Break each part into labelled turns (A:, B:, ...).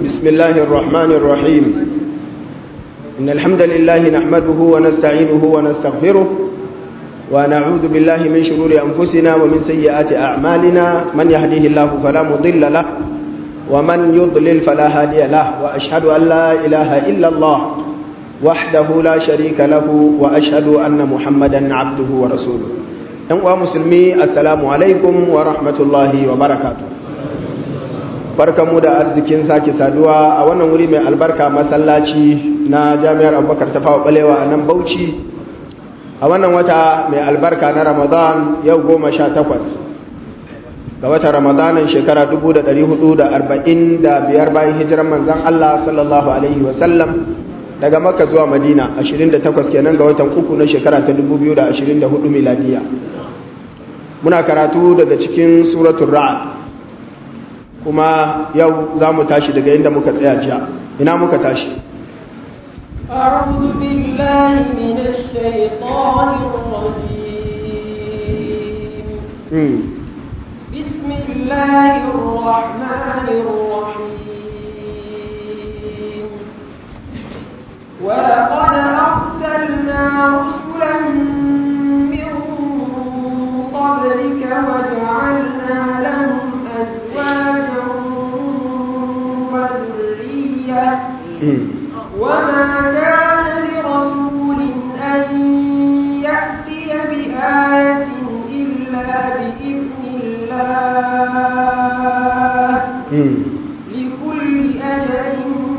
A: بسم الله الرحمن الرحيم إن الحمد لله نحمده ونستعينه ونستغفره ونعوذ بالله من شرور أنفسنا ومن سيئات أعمالنا من يهديه الله فلا مضل له ومن يضلل فلا هادي له وأشهد أن لا إله إلا الله وحده لا شريك له وأشهد أن محمدا عبده ورسوله أنواع مسلمي السلام عليكم ورحمة الله وبركاته barkamu da arzikin sake saduwa a wannan wuri mai albarka masallaci na jami'ar abubakar ta fawa balewa a nan bauchi a wannan wata mai albarka na ramadan yau goma sha takwas ga wata ramadanin shekara 445 bayan hijiran manzan allah sallallahu alaihi wasallam daga maka zuwa madina 28 kenan ga watan uku na shekara ta 2024 miladiya muna karatu daga cikin suratun ra'ad kuma yau za mu tashi daga inda muka tsaya jiya ina muka tashi
B: أعوذ بالله من الشيطان الرجيم بسم الله الرحمن الرحيم ولقد أرسلنا رسلا من قبلك وجعلنا لهم أزواجا وذرية وما كان لرسول أن يأتي بآية إلا بإذن الله لكل أجل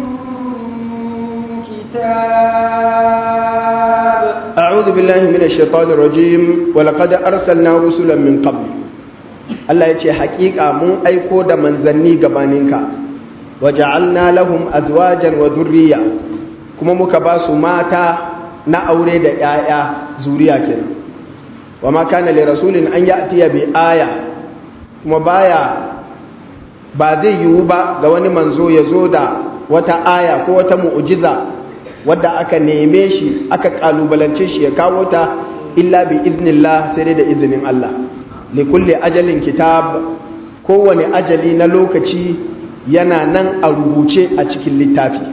B: كتاب
A: أعوذ بالله من الشيطان الرجيم ولقد أرسلنا رسلا من قبل Allah ya ce haƙiƙa mun aiko da manzanni gabaninka waja'alna lahum azwajan wa durriya kuma muka ba su mata na aure da 'ya'ya zuriya kenan wa ma kana li rasulin an ya'tiya bi aya kuma baya ba zai yiwu ba ga wani manzo ya zo da wata aya ko wata mu'jiza wadda aka neme shi aka kalubalance shi ya kawo ta illa bi iznillah sai dai da izinin Allah likulli ajalin kitab kowane ajali na lokaci yana nan a rubuce a cikin littafi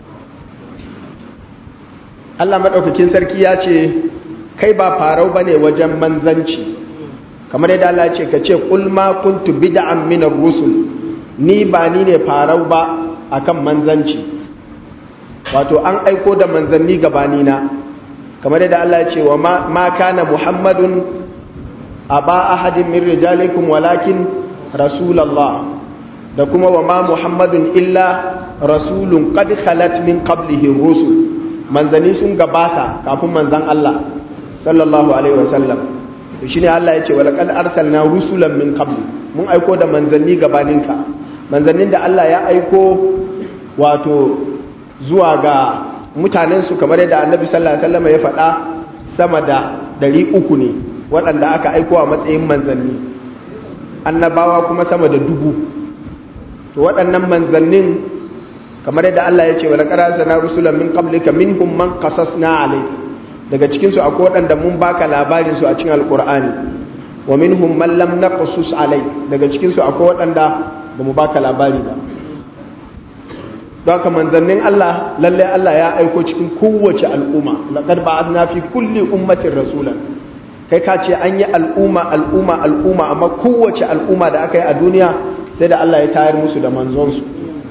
A: Allah maɗaukakin sarki ya ce kai ba farau ba ne wajen manzanci kamar yadda Allah ce ka ce ƙulma kuntu bid'an minar rusul ni ba ni ne farau ba akan manzanci wato an aiko da manzanni gabanina kamar yadda Allah ya ce wa ma kana muhammadun aba ahadin min rijalikum walakin rasulallah da kuma wa ma muhammadun illa rasulun qad khalat min qablihi rusul manzani sun gabata kafin manzan Allah sallallahu alaihi wasallam to shine Allah ya ce wa laqad arsalna rusulan min qabli mun aiko da manzanni gabaninka manzannin da Allah ya aiko wato zuwa ga mutanen su kamar yadda annabi sallallahu alaihi wasallam ya faɗa sama da 300 ne waɗanda aka aiko a matsayin manzanni annabawa kuma sama da dubu to waɗannan manzannin kamar yadda Allah ya ce wa laqad arsalna rusulan min qablika minhum man qasasna alayka daga cikin su akwai waɗanda mun baka labarin su a cikin alqur'ani wa minhum man lam naqsus alayk daga cikin su akwai waɗanda ba mu baka labari ba don haka manzannin Allah lalle Allah ya aiko cikin kowace al'umma laqad ba'athna fi kulli ummatin rasulan kai ka ce an yi al'umma al'umma al'umma amma kowace al'umma da aka yi a duniya sai da Allah ya tayar musu da manzonsu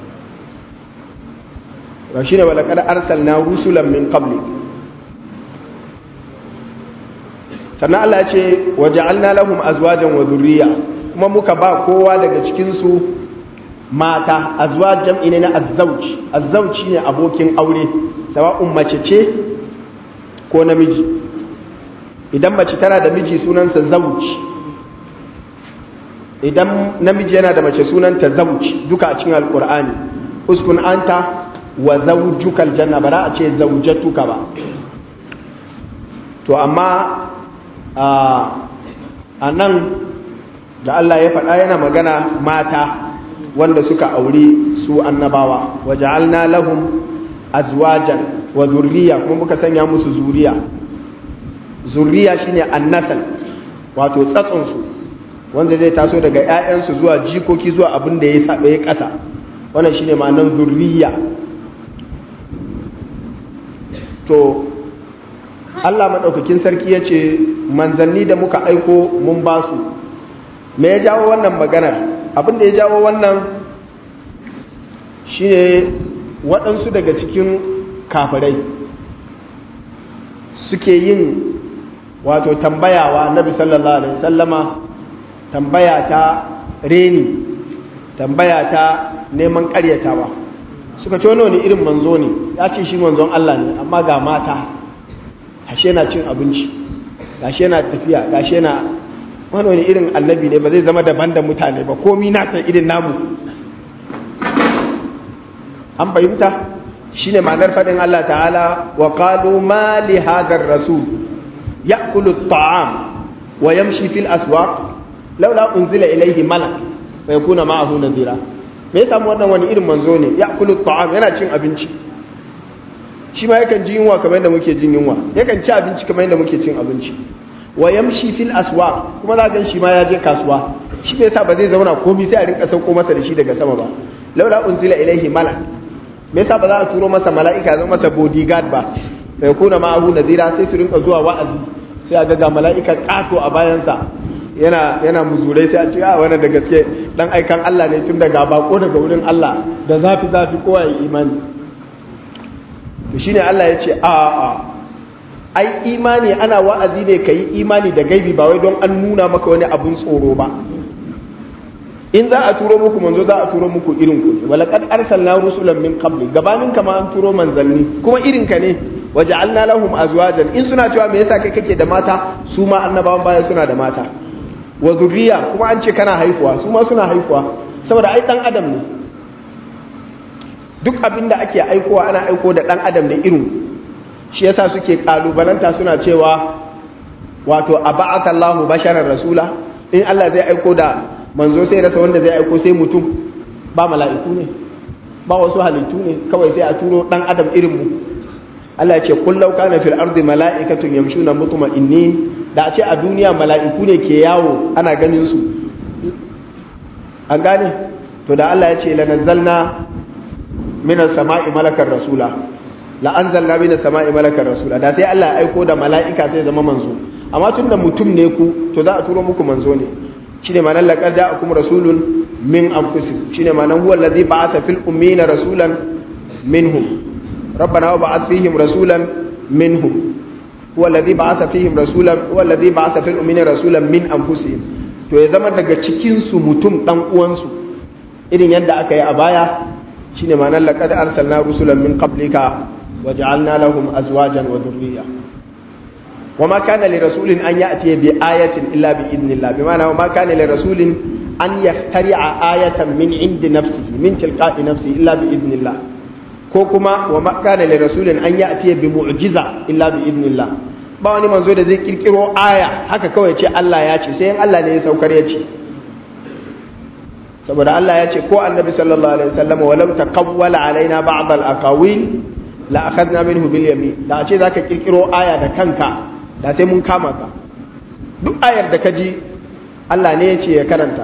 A: ba shi ne wa laƙar arsalna rusulan min qabli sannan Allah ya ce wa ja'alna lahum azwajan wa dhurriya kuma muka ba kowa daga cikinsu mata azwaj jam'i ne na azzauj azzauj ne abokin aure sawa'un mace ce ko namiji idan mace tana da miji sunansa zauj idan namiji yana da mace sunanta zauj duka a cikin alkur'ani uskun anta wa zawjuka aljanna bara a ce zaujatuka ba to amma a nan da Allah ya faɗa yana magana mata wanda suka auri su annabawa wa ja'alna lahum azwajan wa zurriya kuma muka sanya musu zuriya zurriya shine annasal wato tsatson su wanda zai taso daga ƴaƴansu zuwa jikoki zuwa abin da ya sabe ya ƙasa wannan shine ma'anar zurriya to Allah maɗaukakin sarki ya ce manzanni da muka aiko mun ba su me ya jawo wannan maganar abin da ya jawo wannan shine waɗansu daga cikin kafirai suke yin wato tambayawa nabi sallallahu alaihi sallama tambaya ta reni tambaya ta neman ƙaryatawa suka ce wani irin manzo ne ya ce shi manzon Allah ne amma ga mata ashe yana cin abinci gashi yana tafiya gashi yana wani wani irin annabi ne ba zai zama daban da mutane ba komi na san irin namu an fahimta shine ma'anar faɗin Allah ta'ala wa qalu ma li hadar rasul ya'kulu at-ta'am wa yamshi fil aswaq laula unzila ilayhi malak fa yakuna ma'ahu nadira me yasa wannan wani irin manzo ne ya'kulu at-ta'am yana cin abinci shi ma yakan ji yunwa kamar yadda muke jin yunwa yakan ci abinci kamar yadda muke cin abinci wa yamshi fil aswaq kuma za gan shi ma ya je kasuwa shi bai sa ba zai zauna komai sai a rinka sauko masa da shi daga sama ba laula unzila ilaihi malak me yasa ba za a turo masa mala'ika zama masa bodyguard ba sai kuna ma'ahu nadira sai su rinka zuwa wa'azi sai a ga mala'ika kato a bayansa yana yana muzurai sai a ce a wannan da gaske dan aikan Allah ne tun daga bako daga wurin Allah da zafi zafi kowa ya imani to shine Allah ya ce a a ai imani ana wa'azi ne ka yi imani da gaibi ba wai don an nuna maka wani abun tsoro ba in za a turo muku manzo za a turo muku irin ku ne walaqad arsalna rusulan min qabli gabanin kama an turo manzanni kuma irin ka ne waja'alna lahum azwajan in suna cewa me yasa kai kake da mata su ma annabawan baya suna da mata wa zurriya kuma an ce kana haifuwa su ma suna haifuwa saboda ai dan adam ne duk abin da ake aikowa ana aiko da dan adam ne irin shi yasa suke kalubalanta suna cewa wato aba'atha Allahu basharar rasula in Allah zai aiko da manzo sai rasa wanda zai aiko sai mutum ba mala'iku ne ba wasu halittu ne kawai sai a turo dan adam irin mu Allah ya ce kullau kana fil ardi mala'ikatun yamshuna mutma'innin da a ce a duniya mala'iku ne ke yawo ana ganin su an gane to da Allah ya ce lanazzalna minas sama'i malakar rasula la anzalna minas sama'i malakar rasula da sai Allah ya aiko da mala'ika sai zama manzo amma tunda mutum ne ku to za a turo muku manzo ne shine ma'anar laqad ja'akum rasulun min anfusikum shine ma'anar huwa allazi ba'atha fil ummiyina rasulan minhum rabbana wa ba'ath fihim rasulan minhum huwa allazi ba'atha fihim rasulan huwa allazi ba'atha fil ummiyina rasulan min anfusihim to ya zama daga cikin su mutum dan uwansu irin yadda aka yi a baya shine ma'anar laqad arsalna rusulan min qablika waja'alna lahum azwajan wa dhurriyya وما كان لرسول أن يأتي بآية إلا بإذن الله بمعنى وما كان لرسول أن يخترع آية من عند نفسه من تلقاء نفسه إلا بإذن الله كوكما وما كان لرسول أن يأتي بمعجزة إلا بإذن الله ba wani manzo da zai kirkiro aya haka kawai ce Allah ya ce sai in Allah ne ya saukar ya ce saboda Allah ya ce ko annabi sallallahu alaihi wasallam walau taqawwala alaina ba'd al-aqawil la akhadna minhu bil yamin da ce zaka kirkiro aya da kanka da sai mun kama ka duk ayar da ka ji Allah ne ya ce ya karanta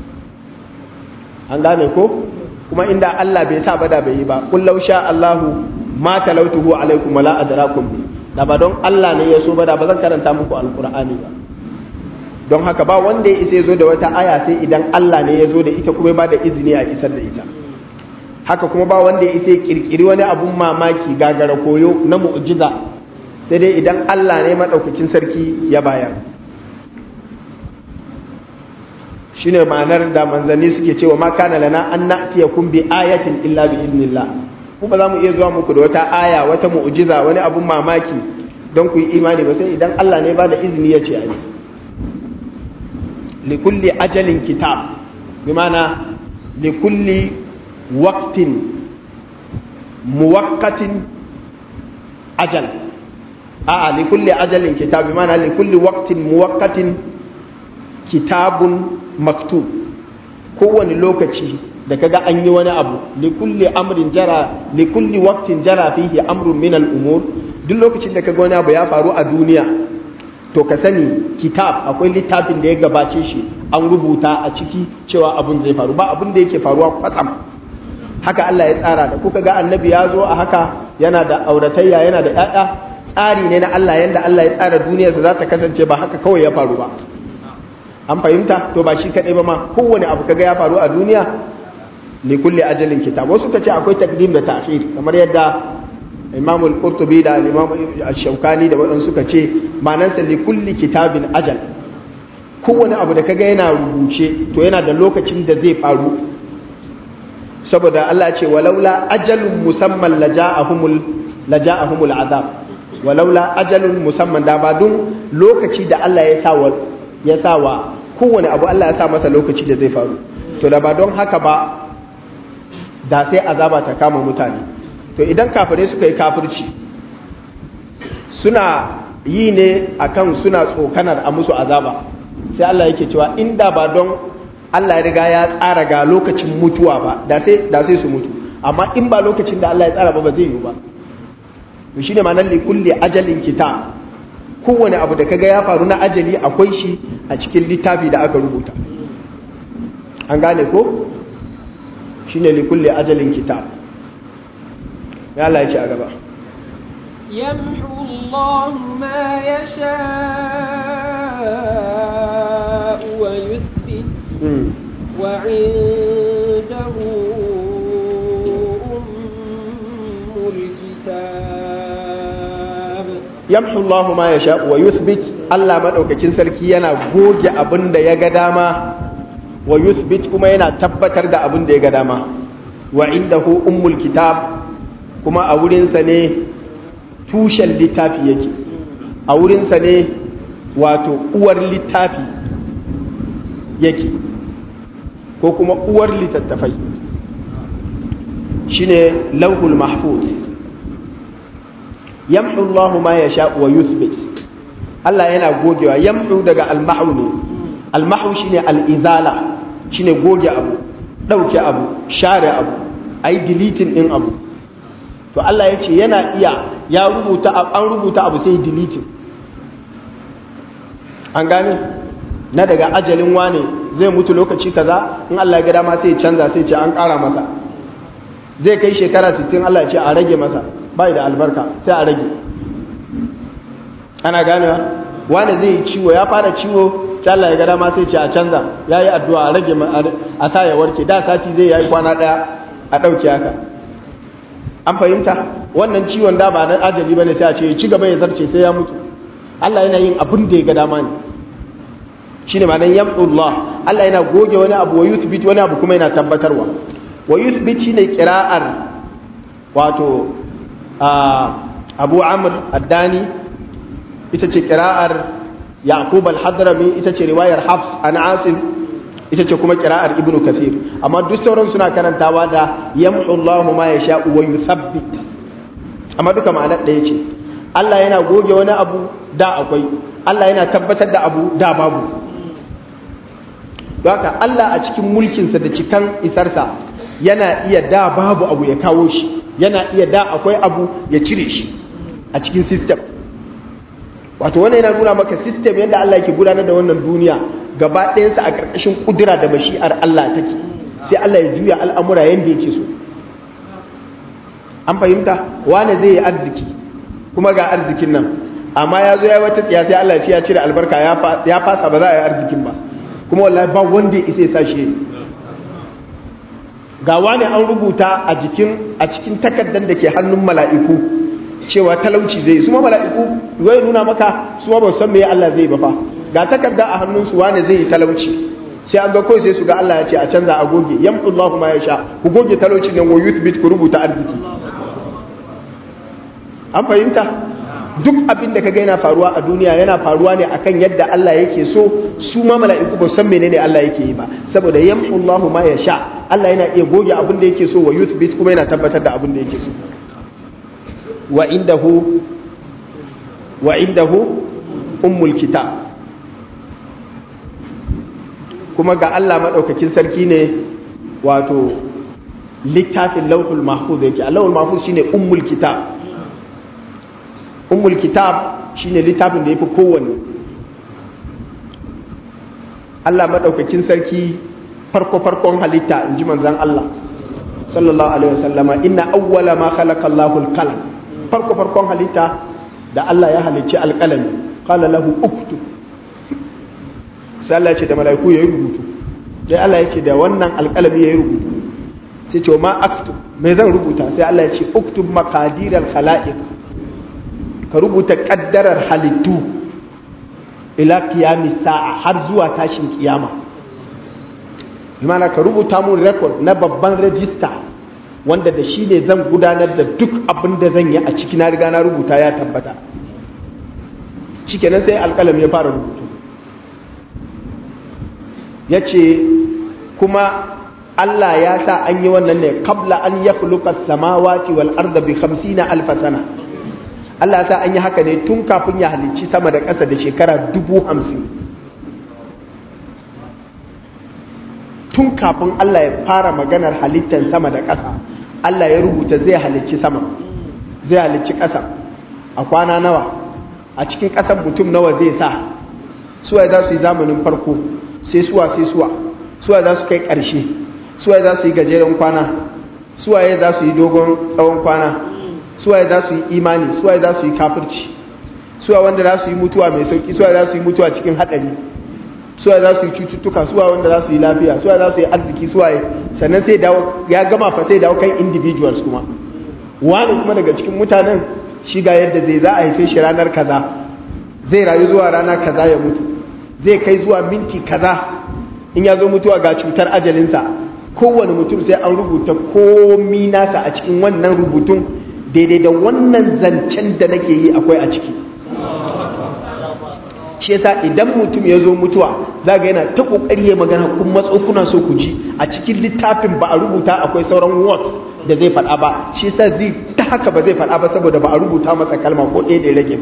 A: an gane ko kuma inda Allah bai sa bada bai yi ba kullau sha Allahu ma talautuhu alaikum wala adrakum bi da ba don Allah ne ya so bada ba zan karanta muku alqur'ani ba don haka ba wanda ya isa zo da wata aya sai idan Allah ne ya zo da ita kuma ba da izini a isar da ita haka kuma ba wanda ya isa kirkiri wani abun mamaki gagara koyo na mu'jiza sai dai idan Allah ne maɗaukakin sarki ya bayar shi ne ma'anar da manzanni suke cewa ma kana lana an na'tiya kun bi ayatin illa bi idnillah ku ba za mu iya zuwa muku da wata aya wata mu'jiza wani abun mamaki don ku yi imani ba sai idan Allah ne ba da izini ya ce a yi likulli ajalin kitab bi mana likulli waqtin muwaqqatin ajal a'a li kulli ajalin kitab mana li kulli waqtin muwaqqatin kitabun maktub kowane lokaci da kaga an yi wani abu li kulli amrin jara li kulli waqtin jara fihi amrun min al-umur duk lokacin da kaga wani abu ya faru a duniya to ka sani kitab akwai littafin da ya gabace shi an rubuta a ciki cewa abun zai faru ba abun da yake faruwa kwatsam haka Allah ya tsara da kuka ga annabi ya zo a haka yana da auratayya yana da ƴaƴa tsari ne na Allah yanda Allah ya tsara duniyarsa za ta kasance ba haka kawai ya faru ba an fahimta to ba shi kaɗai ba ma kowane abu kaga ya faru a duniya li kulli ajalin kitab wasu ka ce akwai takdim da ta'khir kamar yadda Imam al-Qurtubi da Imam al-Shawkani da waɗansu suka ce ma'anarsa li kulli kitabin ajal kowane abu da kaga yana rubuce to yana da lokacin da zai faru saboda Allah ce walaula ajalun musamman laja'ahumul laja'ahumul azab walaula ajalun musamman da ba dun lokaci da Allah ya sa wa ya sa wa kowane abu Allah ya sa masa lokaci da zai faru to da ba don haka ba da sai azaba ta kama mutane to idan kafirai suka yi kafirci suna yi ne akan suna tsokanar a musu azaba sai Allah yake cewa inda ba don Allah ya riga ya tsara ga lokacin mutuwa ba da sai da sai su mutu amma in ba lokacin da Allah ya tsara ba ba zai yi ba to shine ma'anar li kulli ajalin kitab kowane abu da kaga ya faru na ajali akwai shi a cikin littafi da aka rubuta an gane ko shine li kulli ajalin kitab ya Allah ya ce a gaba
B: يمحو الله ما يشاء ويثبت وعنده أم الكتاب
A: yamhu Allahu ma yasha wa yuthbit Allah madaukakin sarki yana goge abin da ya ga dama wa yuthbit kuma yana tabbatar da abin da ya ga dama wa indahu ummul kitab kuma a wurin sa ne tushen littafi yake a wurin sa ne wato uwar littafi yake ko kuma uwar littattafai shine lauhul mahfuz yamhu Allah ma yasha wa yuthbit Allah yana gogewa yamhu daga almahu ne almahu shine al-izala shine goge abu dauke abu share abu ai deleting din abu to Allah yace yana iya ya rubuta an rubuta abu sai deleting an gane na daga ajalin wane zai mutu lokaci kaza in Allah ya ga dama sai canza sai ce an ƙara masa zai kai shekara 60 Allah ya ce a rage masa bai da albarka sai a rage ana ganewa wani zai yi ciwo ya fara ciwo sai Allah ya ga dama sai ce a canza ya yi addu'a a rage a sa ya warke da sati zai yi kwana ɗaya a ɗauke haka an fahimta wannan ciwon da ba na ajali ba ne sai a ce ci gaba ya zarce sai ya mutu Allah yana yin abin da ya ga dama ne shine ma'anar yam'ullah Allah yana goge wani abu wa yuthbit wani abu kuma yana tabbatarwa wa yuthbit shine qira'ar wato abu amr addani ita ce kira'ar yaqub al-hadrami ita ce riwayar hafs an asim ita ce kuma kira'ar ibnu kathir amma duk sauran suna karantawa da yamhu Allahu ma yasha wa yuthabbit amma duka ma'anar ɗaya ce Allah yana goge wani abu da akwai Allah yana tabbatar da abu da babu don haka Allah a cikin mulkinsa da cikan isarsa yana iya da babu abu ya kawo shi yana iya da akwai abu ya cire shi a cikin system wato wannan yana nuna maka system yadda Allah yake gudanar da wannan duniya gaba ɗayansa a ƙarƙashin ƙudura da mashi'ar Allah take sai Allah ya juya al'amura yadda yake so an fahimta wane zai yi arziki kuma ga arzikin nan amma ya zo ya wata tsiya sai Allah ya ce ya cire albarka ya fasa ba za a yi arzikin ba kuma wallahi ba wanda ya isa ya sa shi ga wani an rubuta a jikin a cikin takardar da ke hannun mala'iku cewa talauci zai su ma mala'iku zai nuna maka su ma ba san me Allah zai ba fa ga takarda a hannun su wani zai yi talauci sai an ga kawai sai su ga Allah ya ce a canza a goge yamhu Allahu ma yasha ku goge talauci nan wa yuthbit ku rubuta arziki an fahimta duk abin da kaga yana faruwa a duniya yana faruwa ne akan yadda Allah yake so su ma mala'iku ba san menene Allah yake yi ba saboda yamhu Allahu ma yasha Allah yana iya goge abin da yake so wa yuthbit kuma yana tabbatar da abin da yake so wa indahu wa indahu ummul kitab kuma ga Allah madaukakin sarki ne wato littafin lauhul mahfuz yake lauhul mahfuz shine ummul kitab ummul kitab shine littafin da yafi kowanne Allah madaukakin sarki farko farkon halitta inji manzon Allah sallallahu alaihi wasallama inna awwala ma khalaqa Allahu al-qalam farko farkon halitta da Allah ya halicci alƙalami qala lahu uktub sai Allah ya ce da mala'iku yayi rubutu sai Allah ya ce da wannan alƙalami yayi rubutu sai ce ma aktub me zan rubuta sai Allah ya ce uktub maqadiral khalaiq ka rubuta kaddarar halittu ila qiyamis sa'a har zuwa tashin kiyama bimana ka rubuta mun record na babban rajista wanda da shi ne zan gudanar da duk abin da zan yi a ciki na riga na rubuta ya tabbata shikenan sai alƙalam ya fara rubutu ya ce kuma Allah ya sa an yi wannan ne kabla an ya khuluqa samawati wal arda bi 50 alf sana Allah ya sa an yi haka ne tun kafin ya halicci sama da ƙasa da shekara dubu hamsin tun kafin Allah ya fara maganar halittar sama da ƙasa Allah ya rubuta zai halicci sama zai halicci ƙasa a kwana nawa a cikin ƙasan mutum nawa zai sa suwa za su yi zamanin farko sai suwa sai suwa suwa za su kai ƙarshe suwa za su yi gajeren kwana suwa za su yi dogon tsawon kwana suwa za su yi imani suwa za su yi kafirci suwa wanda za su yi mutuwa mai sauki suwa za su yi mutuwa cikin haɗari suwa za su yi cututtuka suwa wanda za su yi lafiya suwa za su yi arziki suwa sannan sai dawo ya gama fa sai dawo kan individuals kuma wani kuma daga cikin mutanen shiga yadda zai za a haife shi ranar kaza zai rayu zuwa rana kaza ya mutu zai kai zuwa minti kaza in ya zo mutuwa ga cutar ajalinsa kowane mutum sai an rubuta komi nasa a cikin wannan rubutun daidai da wannan zancen da nake yi akwai a ciki shi yasa idan mutum ya zo mutuwa za ga yana ta kokari ya magana kun matso kuna so ku ji a cikin littafin ba a rubuta akwai sauran words da zai faɗa ba shi yasa zai ta haka ba zai faɗa ba saboda ba a rubuta masa kalma ko ɗaya da ya rage ba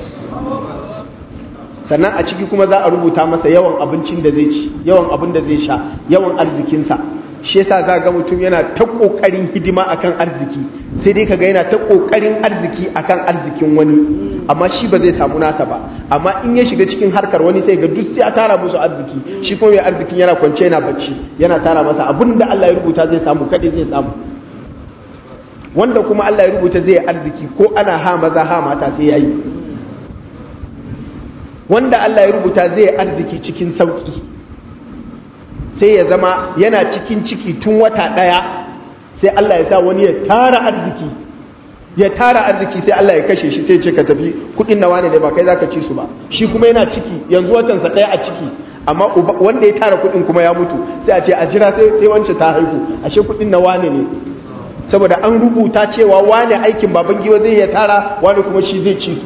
A: sannan a ciki kuma za a rubuta masa yawan abincin da zai ci yawan abin da zai sha yawan arzikinsa shi yasa za ga mutum yana ta kokarin hidima akan arziki sai dai kaga yana ta kokarin arziki akan arzikin wani amma shi ba zai samu nasa ba amma in ya shiga cikin harkar wani sai ga duk sai a tara musu arziki shi kuma mai arzikin yana kwance yana bacci yana tara masa abin da Allah ya rubuta zai samu kadai zai samu wanda kuma Allah ya rubuta zai arziki ko ana ha maza ha mata sai yayi wanda Allah ya rubuta zai arziki cikin sauki sai ya zama yana cikin ciki tun wata ɗaya sai Allah ya sa wani ya tara arziki ya tara arziki sai Allah ya kashe shi sai ce ka tafi kudin nawa ne da ba kai zaka ci su ba shi kuma yana ciki yanzu watansa ɗaya a ciki amma wanda ya tara kudin kuma ya mutu sai a ce a jira sai sai wance ta haihu ashe kudin na wane ne saboda an rubuta cewa wane aikin baban giwa zai ya tara wane kuma shi zai ci su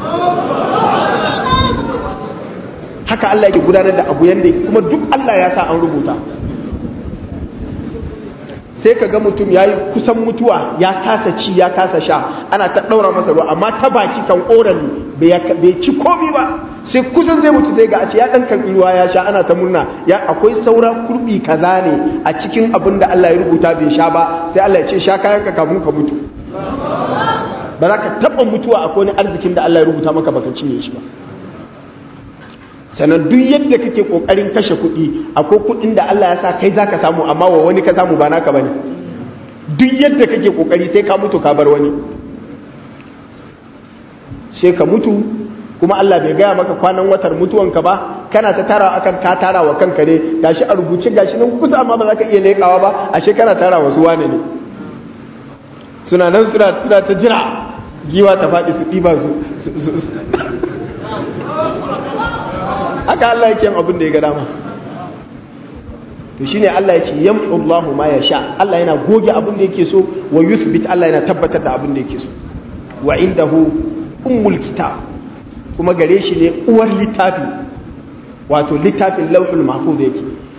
A: haka Allah yake gudanar da abu yanda kuma duk Allah ya sa an rubuta sai ka ga mutum ya yi kusan mutuwa ya kasa ci ya kasa sha ana ta ɗaura masa ruwa amma ta baki kan orali bai ci komi ba sai kusan zai mutu sai ga a ce ya ɗan karɓi ruwa ya sha ana ta murna ya akwai saura kurbi kaza ne a cikin abin da Allah ya rubuta bai sha ba sai Allah ya ce sha kayan ka kafin ka mutu ba za ka taɓa mutuwa akwai wani arzikin da Allah ya rubuta maka baka cinye shi ba sannan duk yadda kake kokarin kashe kuɗi akwai kuɗin da Allah ya sa kai zaka samu amma wa wani ka samu ba naka bane duk yadda kake kokari sai ka mutu ka bar wani sai ka mutu kuma Allah bai gaya maka kwanan watar mutuwanka ba kana ta tara akan ka tara wa kanka ne gashi a rubuce gashi nan kusa amma ba za ka iya leƙawa ba ashe kana tara wasu wane ne suna nan suna suna ta jira giwa ta faɗi su ɗiba su haka Allah yake yin abin da ya ga dama to shine Allah ya ce yam'u Allahu ma yasha Allah yana goge abin da yake so wa yuthbit Allah yana tabbatar da abin da yake so wa indahu ummul kitab kuma gare shi ne uwar littafi wato littafin lauhul mahfuz yake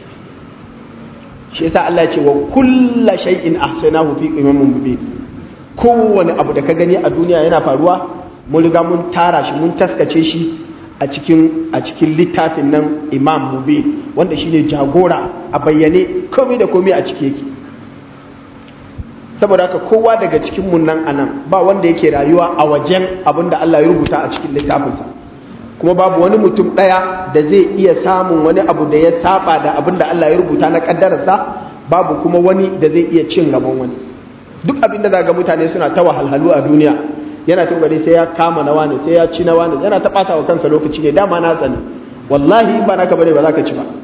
A: shi yasa Allah ya ce wa kullu shay'in ahsanahu fi imamin mubin kowane abu da ka gani a duniya yana faruwa mun riga mun tara shi mun taskace shi a cikin a cikin littafin nan imam mubin wanda shine jagora a bayyane komai da komai a ciki yake saboda haka kowa daga cikin mun nan anan ba wanda yake rayuwa a wajen abin da Allah ya rubuta a cikin littafinsa kuma babu wani mutum ɗaya da zai iya samun wani abu da ya saba da abin da Allah ya rubuta na kaddararsa babu kuma wani da zai iya cin gaban wani duk abin da zaga mutane suna ta wahalhalu a duniya yana ta gari sai ya kama na wani sai ya ci na wani yana ta ɓata wa kansa lokaci ne dama na tsani wallahi in ba naka bane ba za ka ci ba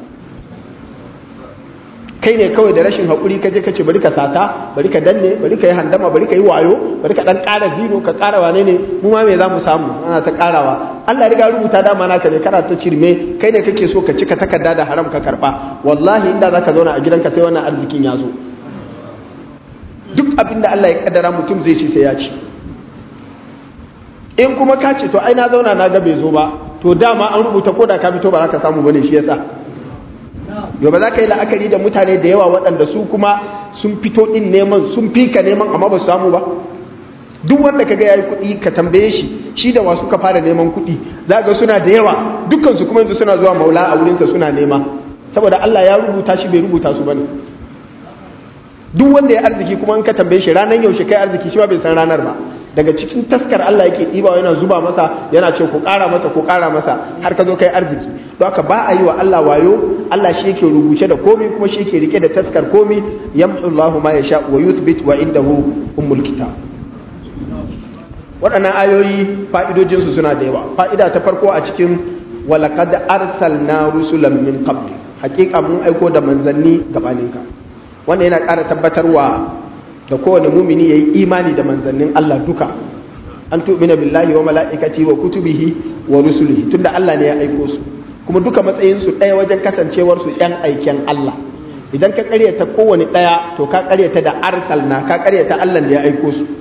A: kai ne kawai da rashin haƙuri ka je ka ce bari ka sata bari ka danne bari ka yi handama bari ka yi wayo bari ka ɗan ƙara zino ka ƙara wane ne mu ma me za mu samu ana ta ƙarawa Allah ya riga rubuta dama naka ne kana ta cirme kai ne kake so ka cika takarda da haram ka karɓa wallahi inda za ka zauna a gidanka sai wannan arzikin ya zo duk abin da Allah ya kaddara mutum zai ci sai ya ci in kuma ka ce to ai na zauna na ga bai zo ba to dama an rubuta ko da ka fito ba za ka samu bane shi yasa yau ba za ka yi la'akari da mutane da yawa waɗanda su kuma sun fito ɗin neman sun fi ka neman amma ba su samu ba duk wanda ka ga ya yi kuɗi ka tambaye shi shi da wasu ka fara neman kuɗi za ga suna da yawa dukkansu kuma yanzu suna zuwa maula a wurinsa suna nema saboda Allah ya rubuta shi bai rubuta su bane duk wanda ya arziki kuma in ka tambaye shi ranar yaushe kai arziki shi ma bai san ranar ba daga cikin taskar Allah yake ɗiba yana zuba masa yana ce ku ƙara masa ku ƙara masa har ka zo kai arziki don haka ba a yi wa Allah wayo Allah shi yake rubuce da komai kuma shi yake rike da taskar komai yamhu Allahu ma yasha wa yuthbit wa indahu ummul kitab waɗannan ayoyi fa'idojin su suna da yawa fa'ida ta farko a cikin walaqad arsalna rusulan min qabli haƙiƙa mun aiko da manzanni gabaninka wanda yana ƙara tabbatarwa da kowane mumini ya yi imani da manzannin Allah duka an tu'mina billahi wa mala'ikati wa kutubihi wa rusulihi tunda Allah ne ya aiko su kuma duka matsayin su ɗaya wajen kasancewar su ɗan aiken Allah idan ka ƙaryata kowane ɗaya to ka ƙaryata da arsalna ka ƙaryata Allah da ya aiko su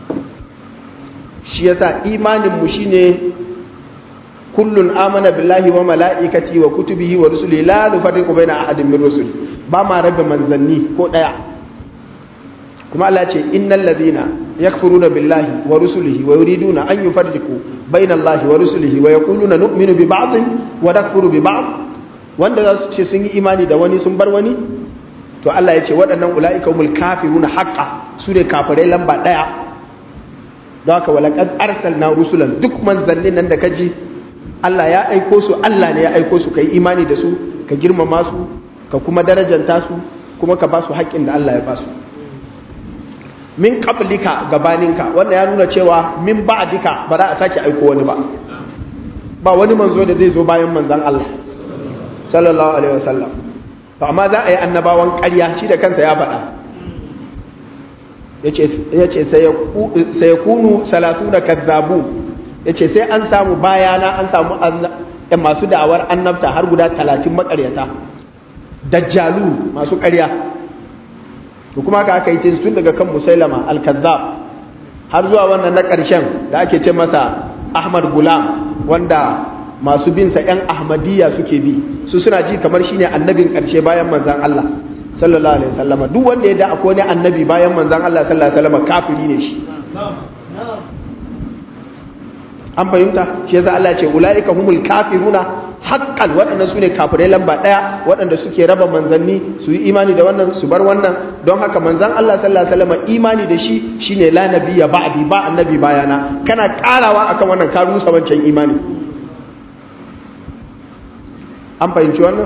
A: shi yasa imanin mu shine kullun amana billahi wa mala'ikati wa kutubihi wa rusulihi la nufarriqu baina ahadin min rusul ba ma rabe manzanni ko ɗaya kuma Allah ce innal ladhina yakfuruna billahi wa rusulihi wa yuriduna an yufarriqu baina Allahi wa rusulihi wa yaquluna nu'minu bi ba'd wa nakfuru bi ba'd wanda za su ce sun yi imani da wani sun bar wani to Allah ya ce waɗannan ulaika humul kafiruna haqqan su ne kafirai lamba ɗaya don haka walaqad arsalna rusulan duk manzannin nan da kaji Allah ya aiko su Allah ne ya aiko su kai imani da su ka girmama su ka kuma darajanta su kuma ka ba su haƙƙin da Allah ya ba su min qablika gabaninka wanda ya nuna cewa min ba'dika ba za a sake aiko wani ba ba wani manzo da zai zo bayan manzon Allah sallallahu alaihi wasallam to amma za a yi annabawan ƙarya shi da kansa ya faɗa yace yace sai yakunu salasuna kazzabu yace sai an samu bayana an samu masu da'awar annabta har guda 30 makaryata dajjalu masu ƙarya to kuma haka aka yi tun daga kan musailama al-kazzab har zuwa wannan na ƙarshen da ake ce masa ahmad gulam wanda masu binsa 'yan ahmadiyya suke bi su suna ji kamar shine annabin ƙarshe bayan manzan Allah sallallahu alaihi wasallama duk wanda ya da akwai wani annabi bayan manzan Allah sallallahu alaihi wasallama kafiri ne shi an fahimta shi yasa Allah ce ulaika humul kafiruna haƙƙan waɗanda su ne kafirai lamba ɗaya waɗanda suke raba manzanni su yi imani da wannan su bar wannan don haka manzan Allah sallallahu alaihi wasallam imani da shi shine la nabiyya ba'di ba annabi bayana kana karawa akan wannan ka rusa wancan imani an fahimci wannan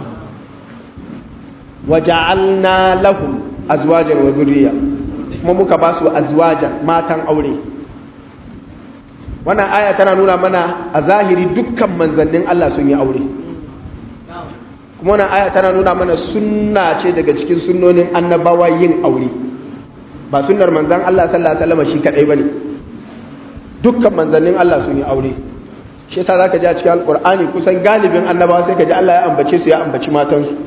A: waja'alna lahum azwajan wa dhurriyya kuma muka ba su azwajan matan aure wannan aya tana nuna mana a zahiri dukkan manzannin Allah sun yi aure kuma wannan aya tana nuna mana sunna ce daga cikin sunnonin annabawa yin aure ba sunnar manzan Allah sallallahu alaihi wasallam shi kadai bane dukkan manzannin Allah sun yi aure shi yasa zaka ji a cikin alqur'ani kusan galibin annabawa sai ka ji Allah ya ambace su ya ambaci matansu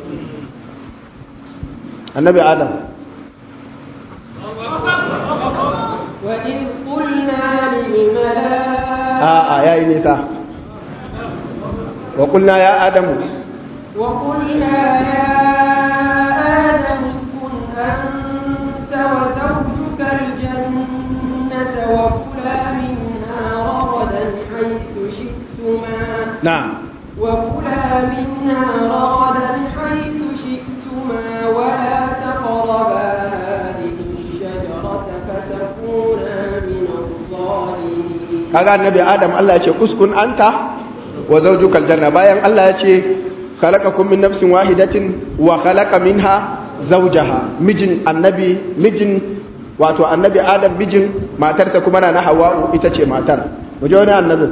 A: annabi adam
B: وإذ قلنا للملائكة
A: a'a yayi nisa wa qulna ya adamu
B: وقلنا يا آدم اسكن أنت وزوجك الجنة وكلا منها رغدا حيث شئتما
A: na'am
B: وكلا منها رغدا حيث شئتما ولا تقربا هذه الشجرة فتكونا من الظالمين
A: kaga annabi adam Allah ya ce uskun anta wa zawjukal janna bayan Allah ya ce khalaqakum min nafsin wahidatin wa khalaqa minha zawjaha mijin annabi mijin wato annabi adam mijin matarsa kuma na hawa'u ita ce matar mu je wani annabi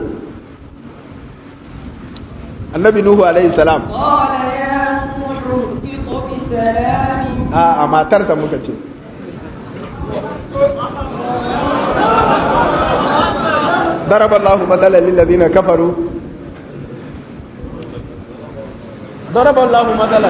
A: annabi nuhu alaihi salam
B: قال يا نوح اهبط بسلام
A: a a matarsa muka ce ضرب الله مثلا للذين كفروا ضرب الله مثلا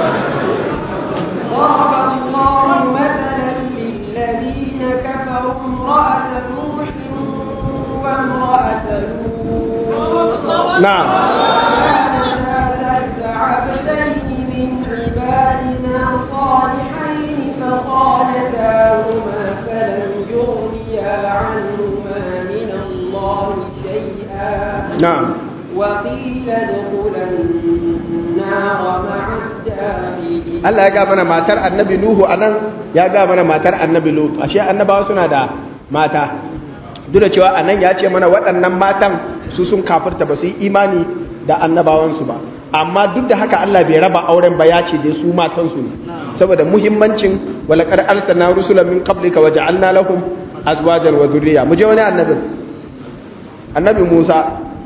B: ضرب الله مثلا للذين كفروا امرأة نوح وامرأة لوط
A: نعم
B: كانتا تحت عبدين من عبادنا صالحين فخانتاهما فلم يغنيا عنهما من الله شيئا
A: نعم
B: وقيل ادخلا النار مع الداخلين
A: Allah ya ga mana matar annabi Nuhu anan ya ga mana matar annabi Lut ashe annabawa suna da mata duk da cewa anan ya ce mana waɗannan matan su sun kafirta ba su yi imani da annabawansu ba amma duk da haka Allah bai raba auren ba ya ce dai su matansu ne saboda muhimmancin walaqad arsalna rusulan min qablika wa ja'alna lahum azwajan wa dhurriyya mu je wani annabi annabi Musa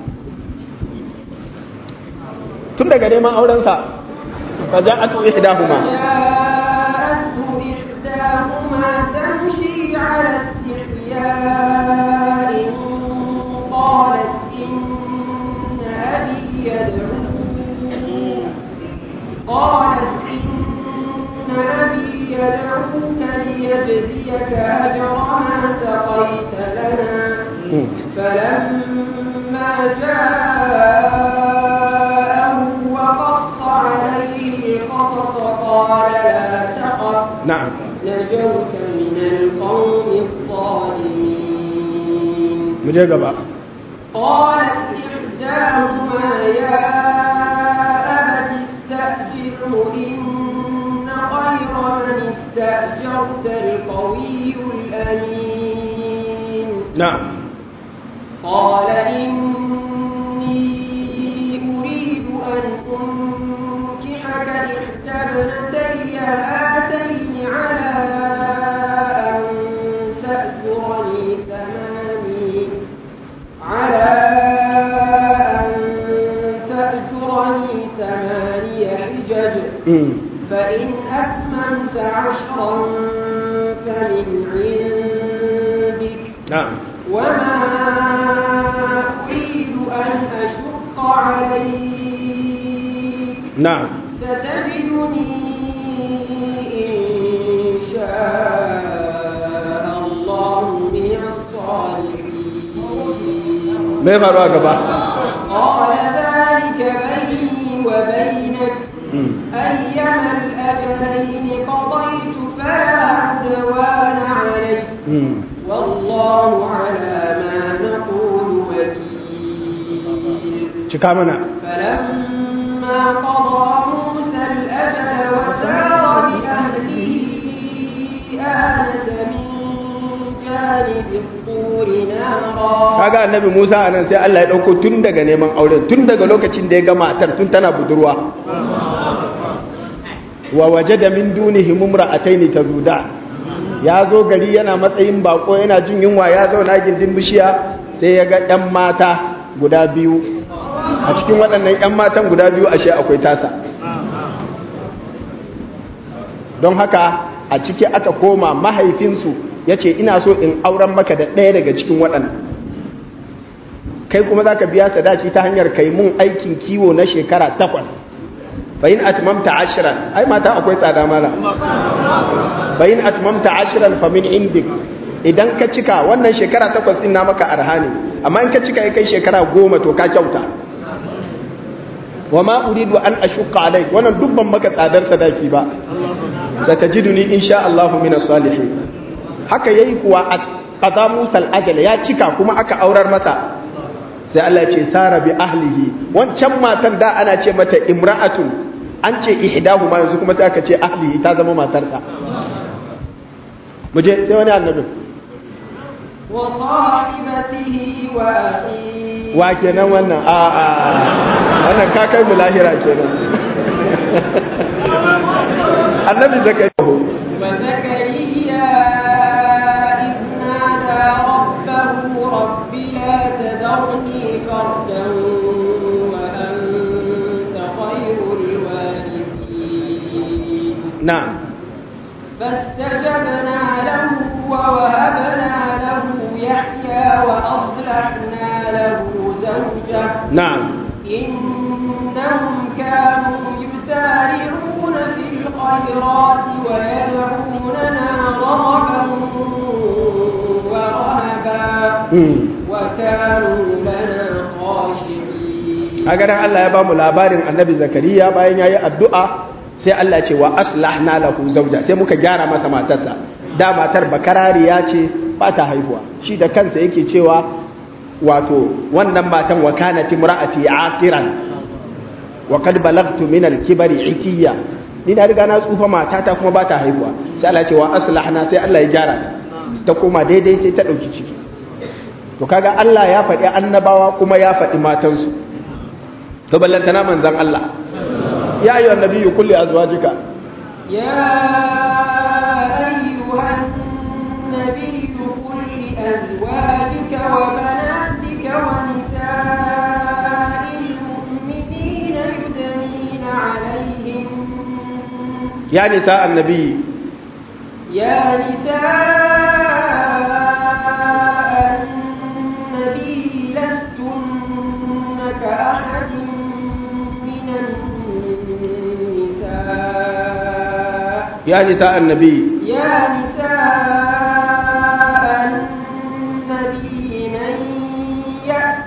A: tun daga neman aurensa fa ja'atu ihdahuma
B: جاءته إحداهما تمشي على استحياء قالت إن أبي يدعوك قالت إن أبي يدعوك ليجزيك أجر ما سقيت لنا فلما جاءه وقص عليه القصص قال لا تخف
A: na'am
B: نجوت من القوم الظالمين
A: mu je gaba
B: قالت إحداهما يا أبت استأجره إن خير من استأجرت القوي الأمين
A: na'am
B: قال إني أريد أن أنكحك إحدى ابنتي هاتين على أن تأجرني ثماني على أن تأجرني ثماني حجج
A: mm.
B: فإن أتممت عشرا فمن عندك
A: na'am
B: وما أريد أن أشق عليك
A: na'am
B: ستجدني إن شاء الله من الصالحين
A: me faruwa gaba
B: قال ذلك بيني وبينك
A: mm.
B: أيما الأجلين قضيت فلا عدوان علي
A: mm.
B: والله على ما نقول وكيل
A: cika mana
B: فلما قضى موسى الأجل وسار بأهله آنس من جانب الطور نارا
A: kaga annabi Musa anan sai Allah ya dauko tun daga neman auren tun daga lokacin da ya ga matar tun tana budurwa wa wajada min dunihi mumra'ataini tazuda ya zo gari yana matsayin bako yana jin yunwa ya zauna gindin bishiya sai ya ga ɗan mata guda biyu a cikin waɗannan ‘yan matan guda biyu ashe akwai tasa don haka a ciki aka koma mahaifinsu ya ce ina so in auren maka da ɗaya daga cikin waɗannan kai kuma za ka biya sadaki ta hanyar kai mun aikin kiwo na shekara takwas bayin atmamta ashiran ai mata akwai tsada mala bayin atmamta ashiran famin indik idan ka cika wannan shekara takwas din na maka arha ne amma in ka cika ya kai shekara goma to ka kyauta wa ma uridu an ashukka alai wannan dubban maka tsadar sadaki ba satajiduni insha Allahu min salihin haka yayi kuwa qada Musa al-ajal ya cika kuma aka aurar masa sai Allah ce sara bi ahlihi wancan matan da ana ce mata imra'atun an ce ihdahu ma yanzu kuma sai aka ce ahlihi ta zama matarsa muje sai wani annabi
B: وصاحبته وأخيه
A: wa kenan wannan a a wannan ka kai mu lahira kenan annabi zakariya
B: وزكريا إذ نادى ربه رب لا تذرني فردا وأنت خير الوارثين
A: na'am
B: فاستجبنا له ووهبنا له يحيى وأصلحنا له زوجه
A: na'am
B: إنهم كانوا يسارعون في الخيرات ويدعوننا رغبا ورهبا
A: mm.
B: وكانوا لنا خاشعين
A: kaga dan Allah ya ba mu labarin annabi zakariya bayan yayi addu'a sai Allah ya ce wa aslahna lahu zawja sai muka gyara masa matarsa da matar bakarariya ce ba ta haihuwa shi da kansa yake cewa wato wannan matan wa kanat imra'ati aqiran wa qad balagtu min al-kibari itiya ni na riga na tsufa matata kuma ba ta haihuwa sai Allah ya ce wa aslahna sai Allah ya gyara ta ta koma daidai sai ta dauki ciki to kaga Allah ya faɗi annabawa kuma ya faɗi matansu to ballantana manzan Allah ya ayyuhan nabiyyu kulli azwajika
B: يا أيها النبي قل لأزواجك وبناتك ونساء المؤمنين يدنين عليهم
A: ya nisa annabi
B: يا نساء النبي لستن كأحد من النساء
A: ya nisa annabi
B: يا نساء النبي من يأت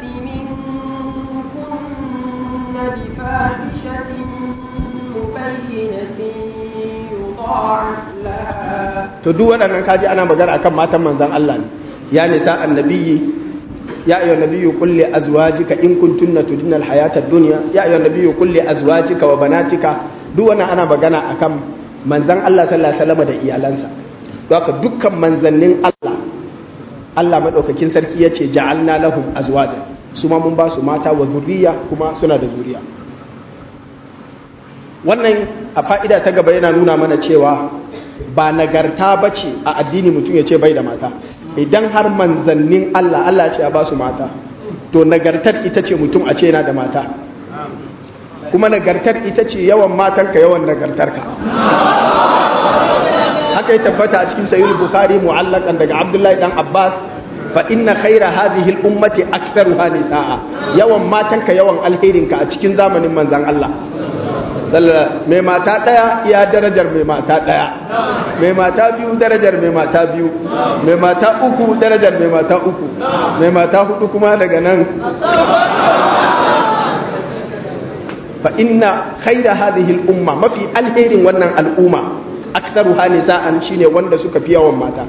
B: منكن بفاحشة مبينة يضاعف لها
A: to duk waɗannan kaji ana magana akan matan manzan Allah ne ya nisa annabi ya ayyuhan nabiyyu qul li azwajika in kuntunna tudinna alhayata ad-dunya ya ayyuhan nabiyyu qul li azwajika wa banatika duk wannan ana magana akan manzan Allah sallallahu alaihi wasallam da iyalansa don haka dukkan manzannin Allah Allah madaukakin sarki yace ja'alna lahum azwaja su ma mun ba su mata wa zuriya kuma suna da zuriya wannan a fa'ida ta gaba yana nuna mana cewa ba nagarta ba ce a addini mutum ya ce bai da mata idan har manzannin Allah Allah ce ya ba su mata to nagartar ita ce mutum a ce yana da mata kuma nagartar ita ce yawan matanka yawan nagartarka haka ya tabbata a cikin sayyid bukhari mu'allakan daga abdullahi dan abbas fa inna khaira hadhihi al-ummati aktharuha nisaa yawan matanka yawan alherinka a cikin zamanin manzon Allah mai mata ɗaya ya darajar mai mata ɗaya mai mata biyu darajar mai mata biyu mai mata uku darajar mai mata uku mai mata hudu kuma daga nan fa inna khaira hadhihi al-umma mafi alherin wannan al'umma aktsaru hanisa'an shine wanda suka fi yawan mata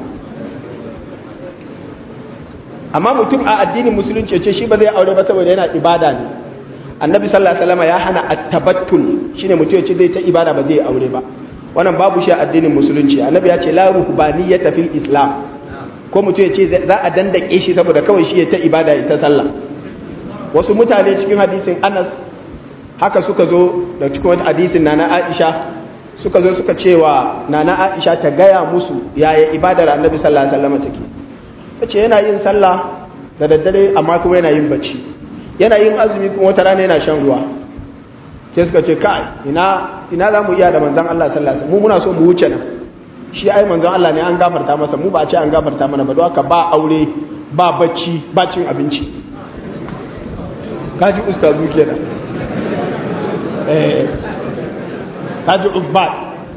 A: amma mutum a addinin musulunci ce shi ba zai aure ba saboda yana ibada ne annabi sallallahu alaihi wasallam ya hana at-tabattul shine mutum yace zai ta ibada ba zai aure ba wannan babu shi a addinin musulunci annabi ya ce la ruhbaniyata fil islam ko mutum yace za a dandake shi saboda kawai shi ya ta ibada ya ta sallah wasu mutane cikin hadisin Anas haka suka zo da cikin wata hadisin nana Aisha suka zo suka cewa nana Aisha ta gaya musu yaya ibadar annabi sallallahu alaihi wasallam take tace yana yin sallah da daddare amma kuma yana yin bacci yana yin azumi kuma wata rana yana shan ruwa sai suka ce kai ina ina za mu iya da manzon Allah sallallahu alaihi wasallam mu muna so mu wuce nan shi ai manzon Allah ne an gafarta masa mu ba a ce an gafarta mana ba don haka ba aure ba bacci ba cin abinci kaji ustazu kenan eh kaji ubbat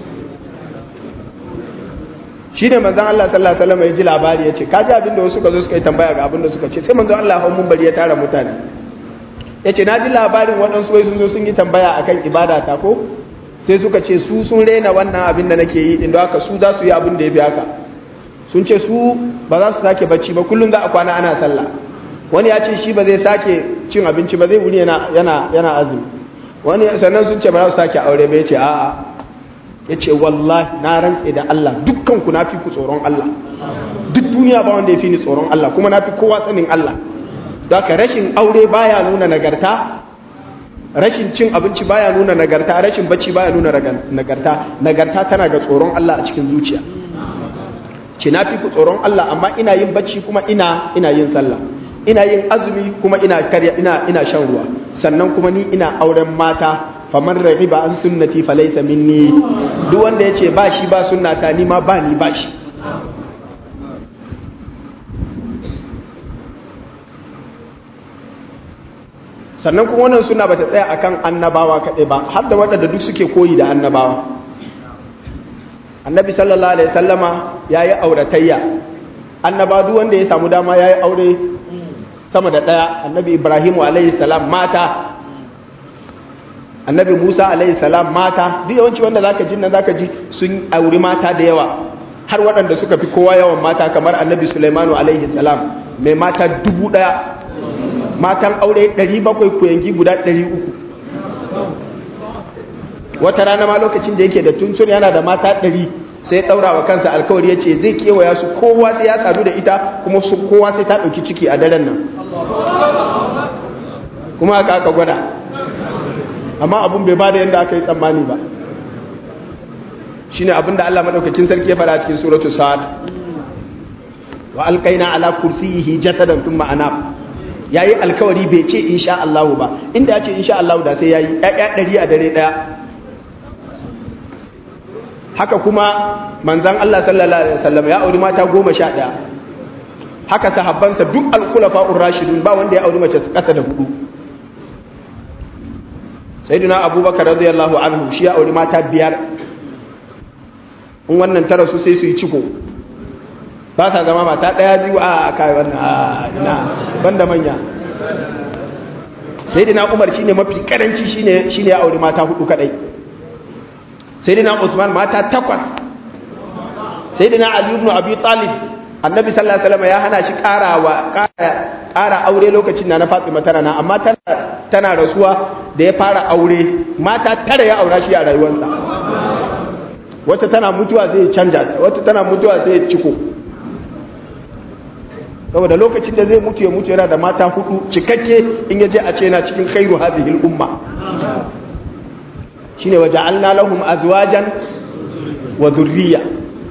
A: shi ne manzan Allah sallallahu Alaihi wasallam ya ji labari ya ce kaji abin da wasu suka zo suka yi tambaya ga abin da suka ce sai manzan Allah hau bari ya tara mutane ya ce na ji labarin waɗansu wai sun zo sun yi tambaya akan ibada ta ko sai suka ce su sun rena wannan abin da nake yi inda haka su za su yi abin da ya fi haka sun ce su ba za su sake bacci ba kullum za a kwana ana sallah wani ya ce shi ba zai sake cin abinci ba zai wuni yana yana azumi wani sannan sun ce ba za su sake aure ba ya ce a'a ya ce wallahi na rantse da Allah dukkan ku na fi ku tsoron Allah duk duniya ba wanda ya fi ni tsoron Allah kuma na fi kowa sanin Allah don ka rashin aure baya nuna nagarta rashin cin abinci baya nuna nagarta rashin bacci baya nuna nagarta nagarta tana ga tsoron Allah a cikin zuciya ce na fi ku tsoron Allah amma ina yin bacci kuma ina ina yin sallah ina yin azumi kuma ina karya ina ina shan ruwa sannan kuma ni ina auren mata faman rahiba an sunnati falaysa minni duk wanda yace ba shi ba sunnata ni ma ba ni ba shi sannan kuma wannan suna bata tsaya akan annabawa kaɗai ba har da waɗanda duk suke koyi da annabawa annabi sallallahu alaihi sallama ya yi auratayya annaba duk wanda ya samu dama ya yi aure sama da ɗaya annabi ibrahimu alaihi salam mata annabi musa alaihi salam mata duk yawanci wanda zaka ji nan zaka ji sun auri mata da yawa har waɗanda suka fi kowa yawan mata kamar annabi sulaimanu alaihi salam mai mata dubu ɗaya matan aure 700 kuyangi guda 300 wata rana ma lokacin da yake da tunsun yana da mata 100 sai daura wa kansa alkawari ya ce zai kewaya su kowa sai ya sadu da ita kuma su kowa sai ta ɗauki ciki a daren nan kuma aka aka gwada amma abun bai ba da yadda aka yi tsammani ba shine abin da Allah madaukakin sarki ya fara cikin suratul sa'ad wa alqaina ala kursiyihi jasadan thumma anab ya yi alkawari bai ce insha Allah ba inda ya ce insha Allah da sai ya yi ɗaya ɗari a dare ɗaya haka kuma manzan Allah sallallahu Alaihi wasallam ya auri mata goma sha ɗaya haka sahabbansa duk alkulafa rashidun ba wanda ya auri mace ƙasa da hudu sai duna abubakar radiyallahu anhu shi ya auri mata biyar in wannan tara su sai su yi ciko ba sa zama mata ɗaya biyu a kai wannan a ina banda manya sai dina umar shine mafi karanci shine shine ya auri mata hudu kadai sai dina usman mata takwas sai dina ali ibn abi talib annabi sallallahu alaihi wasallam ya hana shi karawa kara aure lokacin na na fatima tana na amma tana tana rasuwa da ya fara aure mata tara ya aura shi a rayuwarsa wata tana mutuwa sai ya canja wata tana mutuwa sai ya ciko saboda lokacin da zai mutu ya mutu yana da mata hudu cikakke in ya je a ce yana cikin khairu hadhihi umma shine waja'alna lahum azwajan wa dhurriyya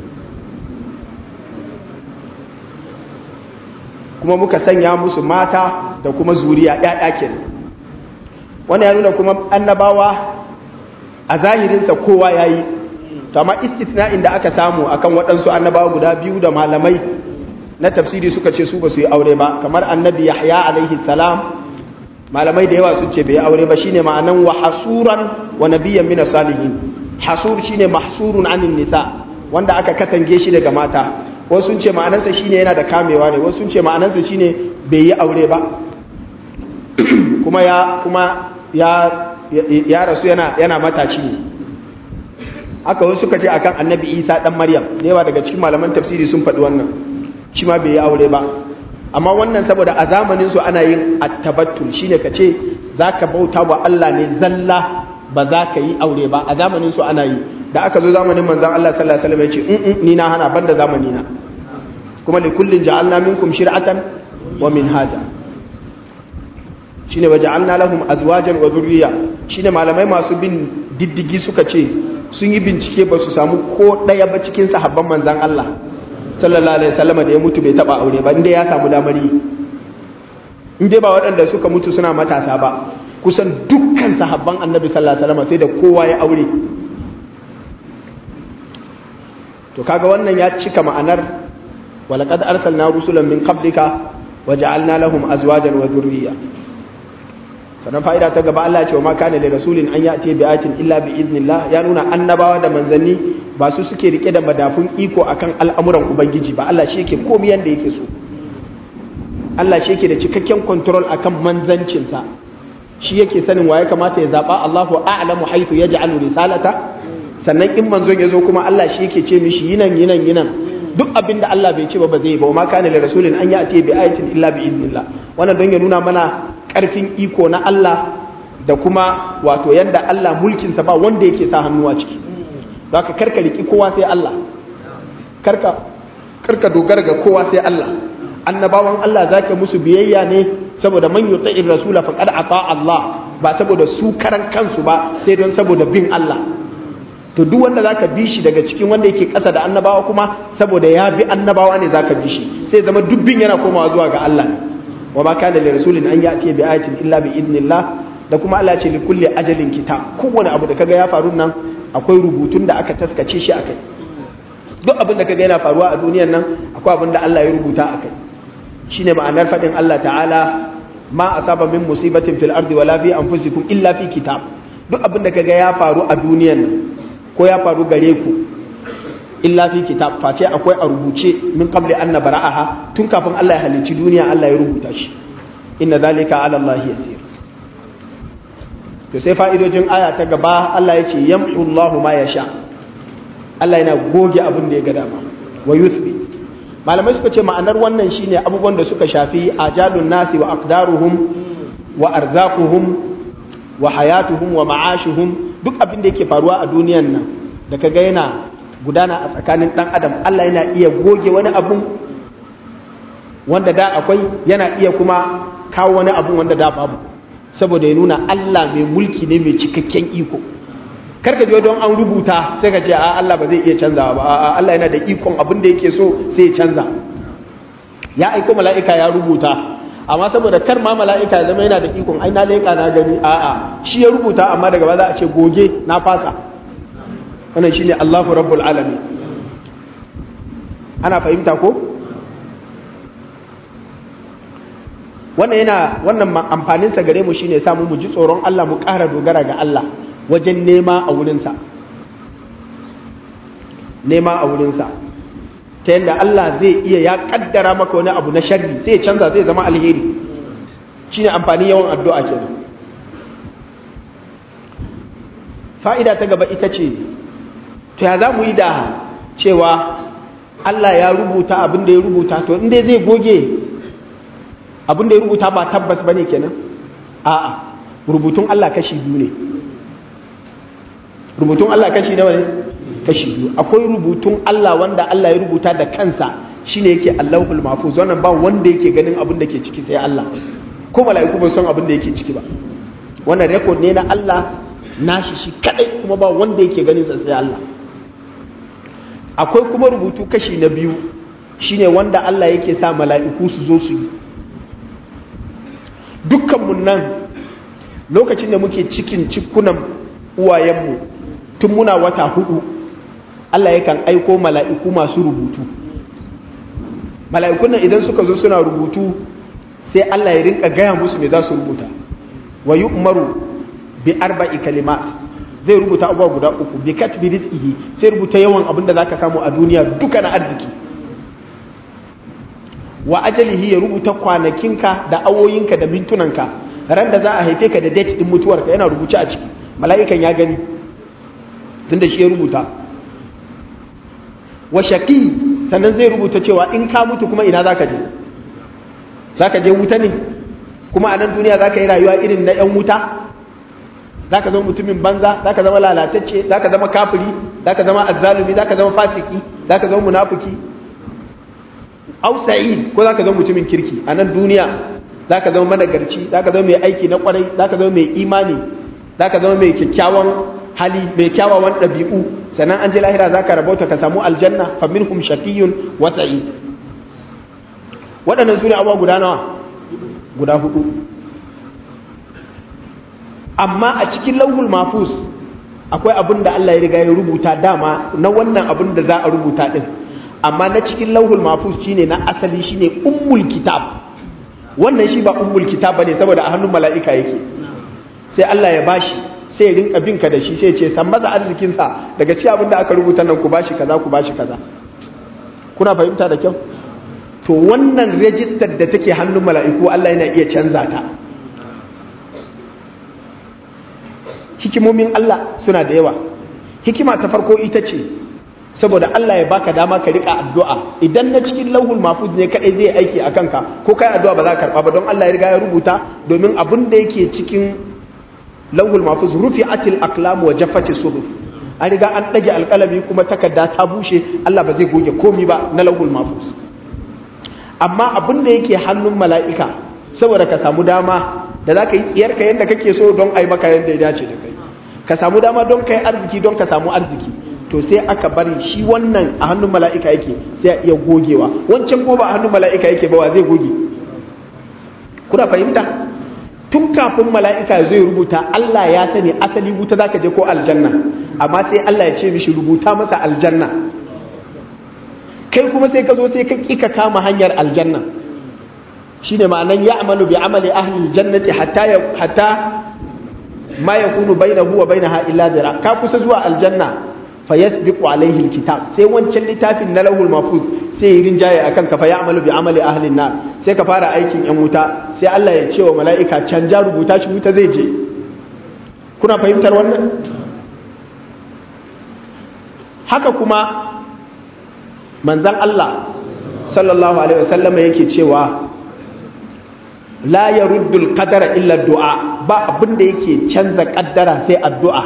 A: kuma muka sanya musu mata da kuma zuriya ƴaƴa kenan wannan ya nuna kuma annabawa a zahirinsa kowa yayi to amma istithna'in da aka samu akan waɗansu annabawa guda biyu da malamai na tafsiri suka ce su ba su yi aure ba kamar annabi yahya alaihi salam malamai da yawa sun ce bai aure ba shine ma'anan wa hasuran wa nabiyyan min salihin hasur shine mahsurun anin nisa wanda aka katange shi daga mata wasu sun ce ma'anansa shine yana da kamewa ne wasu sun ce ma'anansa shine bai yi aure ba kuma ya kuma ya ya rasu yana yana mataci ne haka wasu suka ce akan annabi isa dan maryam da yawa daga cikin malaman tafsiri sun faɗi wannan shi ma bai yi aure ba amma wannan saboda a zamanin su ana yin attabattul shine ka ce zaka bauta wa Allah ne zalla ba za ka yi aure ba a zamanin su ana yi da aka zo zamanin manzon Allah sallallahu alaihi wasallam ya ce in ni na hana banda zamani na kuma li kullin ja'alna minkum shir'atan wa minhaja shine waja'alna lahum azwajan wa dhurriyya shine malamai masu bin diddigi suka ce sun yi bincike ba su samu ko daya ba cikin sahabban manzon Allah sallallahu alaihi wasallam da ya mutu bai taba aure ba inda ya samu damar yi inda ba waɗanda suka mutu suna matasa ba kusan dukkan sahabban annabi sallallahu alaihi wasallam sai da kowa ya aure to kaga wannan ya cika ma'anar walaqad arsalna rusulan min qablika waja'alna lahum azwajan wa dhurriyya sannan fa'ida ta gaba Allah ya ce wa ma kana li rasulin an ya'ti bi ayatin illa bi idnillah ya nuna annabawa da manzanni ba su suke rike da madafun iko akan al'amuran ubangiji ba Allah shi yake komai yanda yake so Allah shi yake da cikakken control akan manzancinsa shi yake sanin waye kamata ya zaba Allahu a'lamu haythu yaj'alu risalata sannan in manzon yazo kuma Allah shi yake ce mishi yinan yinan yinan duk abin da Allah bai ce ba ba zai ba ma kana li rasulin an ya'ti bi ayatin illa bi idnillah wannan don ya nuna mana karfin iko na Allah da kuma wato yanda Allah mulkinsa ba wanda yake sa hannu a ciki za ka karka riki kowa sai Allah karka karka dogara ga kowa sai Allah annabawan Allah za ka musu biyayya ne saboda man yuta'ir rasula faqad ata Allah ba saboda su karan kansu ba sai don saboda bin Allah to duk wanda zaka bi shi daga cikin wanda yake ƙasa da annabawa kuma saboda ya bi annabawa ne zaka bi shi sai zama dubbin yana komawa zuwa ga Allah ne wa ma kana li rasulin an ya'ti bi ayatin illa bi idnillah da kuma Allah ce li kulli ajalin kitab kowane abu da kaga ya faru nan akwai rubutun da aka taskace shi akai duk abin da kaga yana faruwa a duniyar nan akwai abin da Allah ya rubuta akai shine ma'anar fadin Allah ta'ala ma asaba min musibatin fil ardi wala fi anfusikum illa fi kitab duk abin da kaga ya faru a duniyar nan ko ya faru gare ku illa fi kitab face akwai a rubuce min qabli an nabra'aha tun kafin Allah ya halicci duniya Allah ya rubuta shi inna zalika ala Allah yasir to sai fa'idojin aya ta gaba Allah ya ce yamhu Allahu ma yasha Allah yana goge abin da ya ga dama wa yuthbi malamai suka ce ma'anar wannan shine abubuwan da suka shafi ajalun nasi wa aqdaruhum wa arzaquhum wa hayatuhum wa ma'ashuhum duk abin da yake faruwa a duniyan nan da kaga yana gudana a tsakanin dan adam Allah yana iya goge wani abu wanda da akwai yana iya kuma kawo wani abu wanda da babu saboda ya nuna Allah mai mulki ne mai cikakken iko karka je don an rubuta sai ka ce a Allah ba zai iya canzawa ba a Allah yana da ikon abin da yake so sai ya canza ya aiko mala'ika ya rubuta amma saboda kar ma mala'ika zama yana da ikon ai na leka na gani a a shi ya rubuta amma daga ba za a ce goge na fasa wannan shine Allahu rabbul alamin ana fahimta ko wannan yana wannan amfanin sa gare mu shine samu mu ji tsoron Allah mu ƙara dogara ga Allah wajen nema a wurinsa nema a wurinsa ta yadda Allah zai iya ya kaddara maka wani abu na sharri sai ya canza zai zama alheri shine amfani yawan addu'a kenan fa'ida ta gaba ita ce to ya za mu yi da cewa Allah ya rubuta abin da ya rubuta to inda zai goge abin da ya rubuta ba tabbas bane kenan a'a rubutun Allah kashi biyu ne rubutun Allah kashi nawa ne kashi biyu akwai rubutun Allah wanda Allah ya rubuta da kansa shine yake Allahul Mahfuz wannan ba wanda yake ganin abin da ke ciki sai Allah ko mala'iku ba san abin da yake ciki ba wannan record ne na Allah nashi shi kadai kuma ba wanda yake ganin sa sai Allah akwai kuma rubutu kashi na biyu shine wanda Allah yake sa mala'iku su zo su yi dukkanmu nan lokacin da muke cikin cikunan uwayenmu tun muna wata hudu Allah yakan aiko mala'iku masu rubutu mala'ikun nan idan suka zo suna rubutu sai Allah ya rinka gaya musu me za su rubuta wa yi umaru bi arba'i kalimat zai rubuta abuwa guda uku bi katbi rizqihi sai rubuta yawan abin da zaka samu a duniya duka na arziki wa ajalihi ya rubuta kwanakinka da awoyinka da mintunanka ran da za a haife ka da date din mutuwarka yana rubuce a ciki mala'ikan ya gani tunda shi ya rubuta wa shaqi sannan zai rubuta cewa in ka mutu kuma ina zaka je zaka je wuta ne kuma a nan duniya zaka yi rayuwa irin na yan wuta zaka zama mutumin banza zaka zama lalatacce zaka zama kafiri zaka zama azzalumi zaka zama fasiki zaka zama munafiki au sa'id ko zaka zama mutumin kirki a nan duniya zaka zama managarci zaka zama mai aiki na kwarai zaka zama mai imani zaka zama mai kyakkyawan hali mai kyawawan ɗabi'u sannan an je lahira zaka rabauta ka samu aljanna fa minhum shaqiyyun wa sa'id waɗannan sune abuwa guda nawa guda hudu amma a cikin lauhul mafus akwai abin da Allah ya riga ya rubuta dama na wannan abin da za a rubuta din amma na cikin lauhul mafus shine na asali shine ummul kitab wannan shi ba ummul kitab bane saboda a hannun mala'ika yake sai Allah ya bashi sai ya rinka binka da shi sai ya ce san maza arzikin sa daga cikin abin da aka rubuta nan ku bashi kaza ku bashi kaza kuna fahimta da kyau to wannan register da take hannun mala'iku Allah yana iya canza ta hikimomin Allah suna da yawa hikima ta farko ita ce saboda Allah ya baka dama ka rika addu'a idan na cikin lauhul mahfuz ne kadai zai aiki a kanka ko kai addu'a ba za ka karba ba don Allah ya riga ya rubuta domin abin da yake cikin lauhul mahfuz rufi'atil aqlam wa jaffati suhuf an riga an dage alkalami kuma takarda ta bushe Allah ba zai goge komi ba na lauhul mahfuz amma abin da yake hannun mala'ika saboda ka samu dama da za ka yi tsiyarka yadda kake so don a yi maka yadda ya dace da kai ka samu dama don ka yi arziki don ka samu arziki to sai aka bari shi wannan a hannun mala'ika yake sai a iya gogewa wancan ko ba a hannun mala'ika yake ba wa zai goge kuna fahimta tun kafin mala'ika zai rubuta Allah ya sani asali wuta za ka je ko aljanna amma sai Allah ya ce mishi rubuta masa aljanna kai kuma sai ka zo sai ka kika kama hanyar aljanna shine ma'anan ya'malu bi amali ahli aljannati hatta hatta ma yakunu bainahu wa bainaha illa dira ka kusa zuwa aljanna fa yasbiqu alaihi alkitab sai wancan littafin na lahul mahfuz sai yi rinjaye akan ka fa ya'malu bi amali ahli nar sai ka fara aikin yan wuta sai Allah ya ce wa mala'ika canja rubuta shi wuta zai je kuna fahimtar wannan haka kuma manzan Allah sallallahu alaihi wasallam yake cewa la yaruddul qadara illa du'a ba abin da yake canza kaddara sai addu'a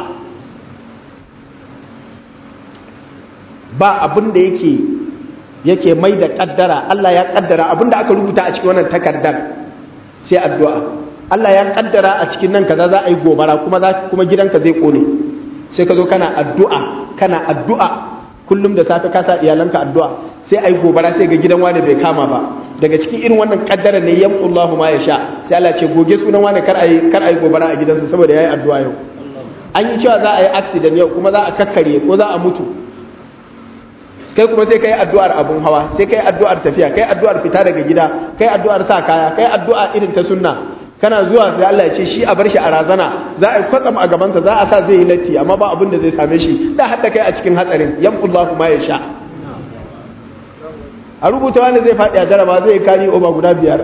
A: ba abin da yake yake mai da kaddara Allah ya kaddara abin da aka rubuta a cikin wannan takardar sai addu'a Allah ya kaddara a cikin nan kaza za a yi gobara kuma za kuma gidanka zai kone sai ka zo kana addu'a kana addu'a kullum da safe ka sa iyalanka addu'a sai ai gobara sai ga gidan wani bai kama ba daga cikin irin wannan kaddara ne yamqullahu ma yasha sai Allah ce goge sunan wani kar ai kar ai gobara a gidansa saboda yayi addu'a yau an yi cewa za a yi accident yau kuma za a kakkare ko za a mutu kai kuma sai kai addu'ar abun hawa sai kai addu'ar tafiya kai addu'ar fita daga gida kai addu'ar sa kaya kai addu'a irin ta sunna kana zuwa sai Allah ya ce shi a bar shi a razana za a yi kwatsam a gabansa za a sa zai yi latti amma ba abin da zai same shi da hatta kai a cikin hatsarin yamqullahu ma yasha a rubuta wani zai faɗi a jaraba zai kari oba guda biyar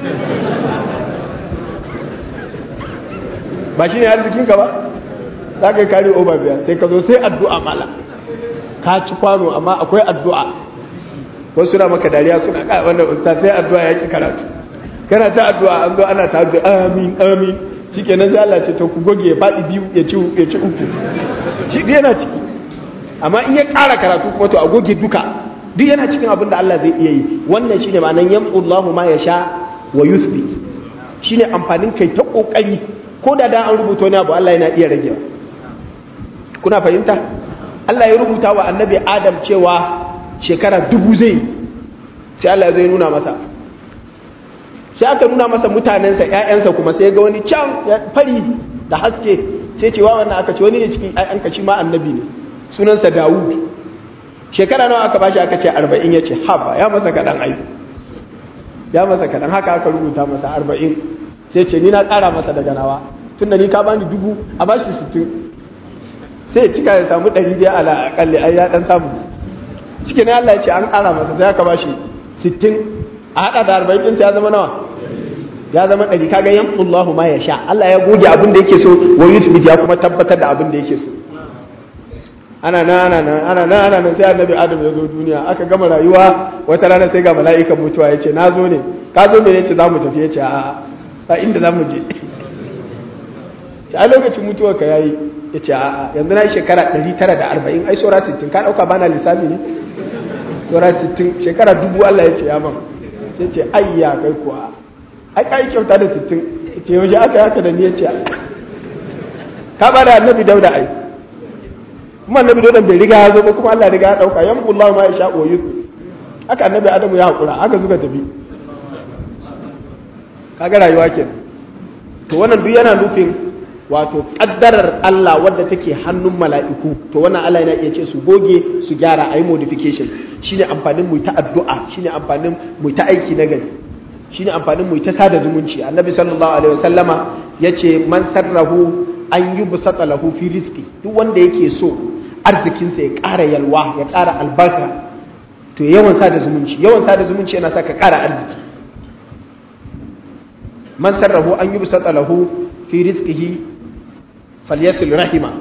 A: ba shi ne arzikinka ba za ka yi kari oba biyar sai ka zo sai addu'a mala ka ci kwano amma akwai addu'a wasu na maka dariya suna kai wannan usta sai addu'a ya ki karatu kana ta addu'a an zo ana ta addu'a amin amin shi kenan sai Allah ce to ku goge ya faɗi biyu ya ci ya ci uku shi yana ciki amma in ya ƙara karatu kuma to a goge duka duk yana cikin abin da Allah zai iya yi wannan shine ma'anan yamqullahu ma yasha wa yuthbit shine amfanin kai ta kokari ko da dan an rubuta wani abu Allah yana iya ragewa kuna fahimta Allah ya rubuta wa annabi Adam cewa shekara dubu zai sai Allah zai nuna masa sai aka nuna masa mutanensa ƴaƴansa kuma sai ga wani can fari da haske sai cewa wannan aka ce wani ne cikin ƴaƴanka shi ma annabi ne sunansa Dawud shekara nawa aka bashi aka ce arba'in ya ce haba ya masa kaɗan aiki ya masa kaɗan haka aka rubuta masa arba'in sai ce ni na ƙara masa daga nawa tun da ni ka bani dubu a bashi sittin sai ya cika ya samu ɗari biya ala akalli ai ya ɗan samu cikin na Allah ya ce an ƙara masa sai aka bashi sittin a haɗa da arba'in ɗinsa ya zama nawa ya zama ɗari kaga yamqullahu ma ya sha Allah ya goge abin da yake so wa yuthbit ya kuma tabbatar da abin da yake so ana nan ana nan ana nan ana nan sai annabi adam ya zo duniya aka gama rayuwa wata rana sai ga mala'ikan mutuwa ya ce na zo ne ka zo me yace za mu tafi ya ce a a inda za mu je ce a lokacin mutuwar ka yayi ya ce a yanzu na shekara 940 ai saura 60 ka dauka bana lissafi ne saura 60 shekara dubu Allah ya ce ya ban sai ce ayya kai kuwa ai kai kyauta da 60 ya ce yaushe aka haka da ni ya ce ka bada annabi dauda ai kuma annabi dodon bai riga ya zo ba kuma Allah riga ya dauka yamqu Allah ma yasha wa yuth haka annabi Adamu ya hakura haka suka tafi kaga rayuwa ke to wannan duk yana nufin wato kaddarar Allah wadda take hannun mala'iku to wannan Allah yana iya ce su goge su gyara ayi modifications shine amfanin mu ta addu'a shine amfanin mu ta aiki na gari shine amfanin mu ta sada zumunci annabi sallallahu alaihi wasallama yace man sarrahu an yi busata lahu fi rizqi duk wanda yake so arzikinsa ya ƙara yalwa ya ƙara albarka to yawan sada zumunci yawan sada zumunci yana sa ka ƙara arziki man sarrahu an yi busata lahu fi rizqihi falyasil rahima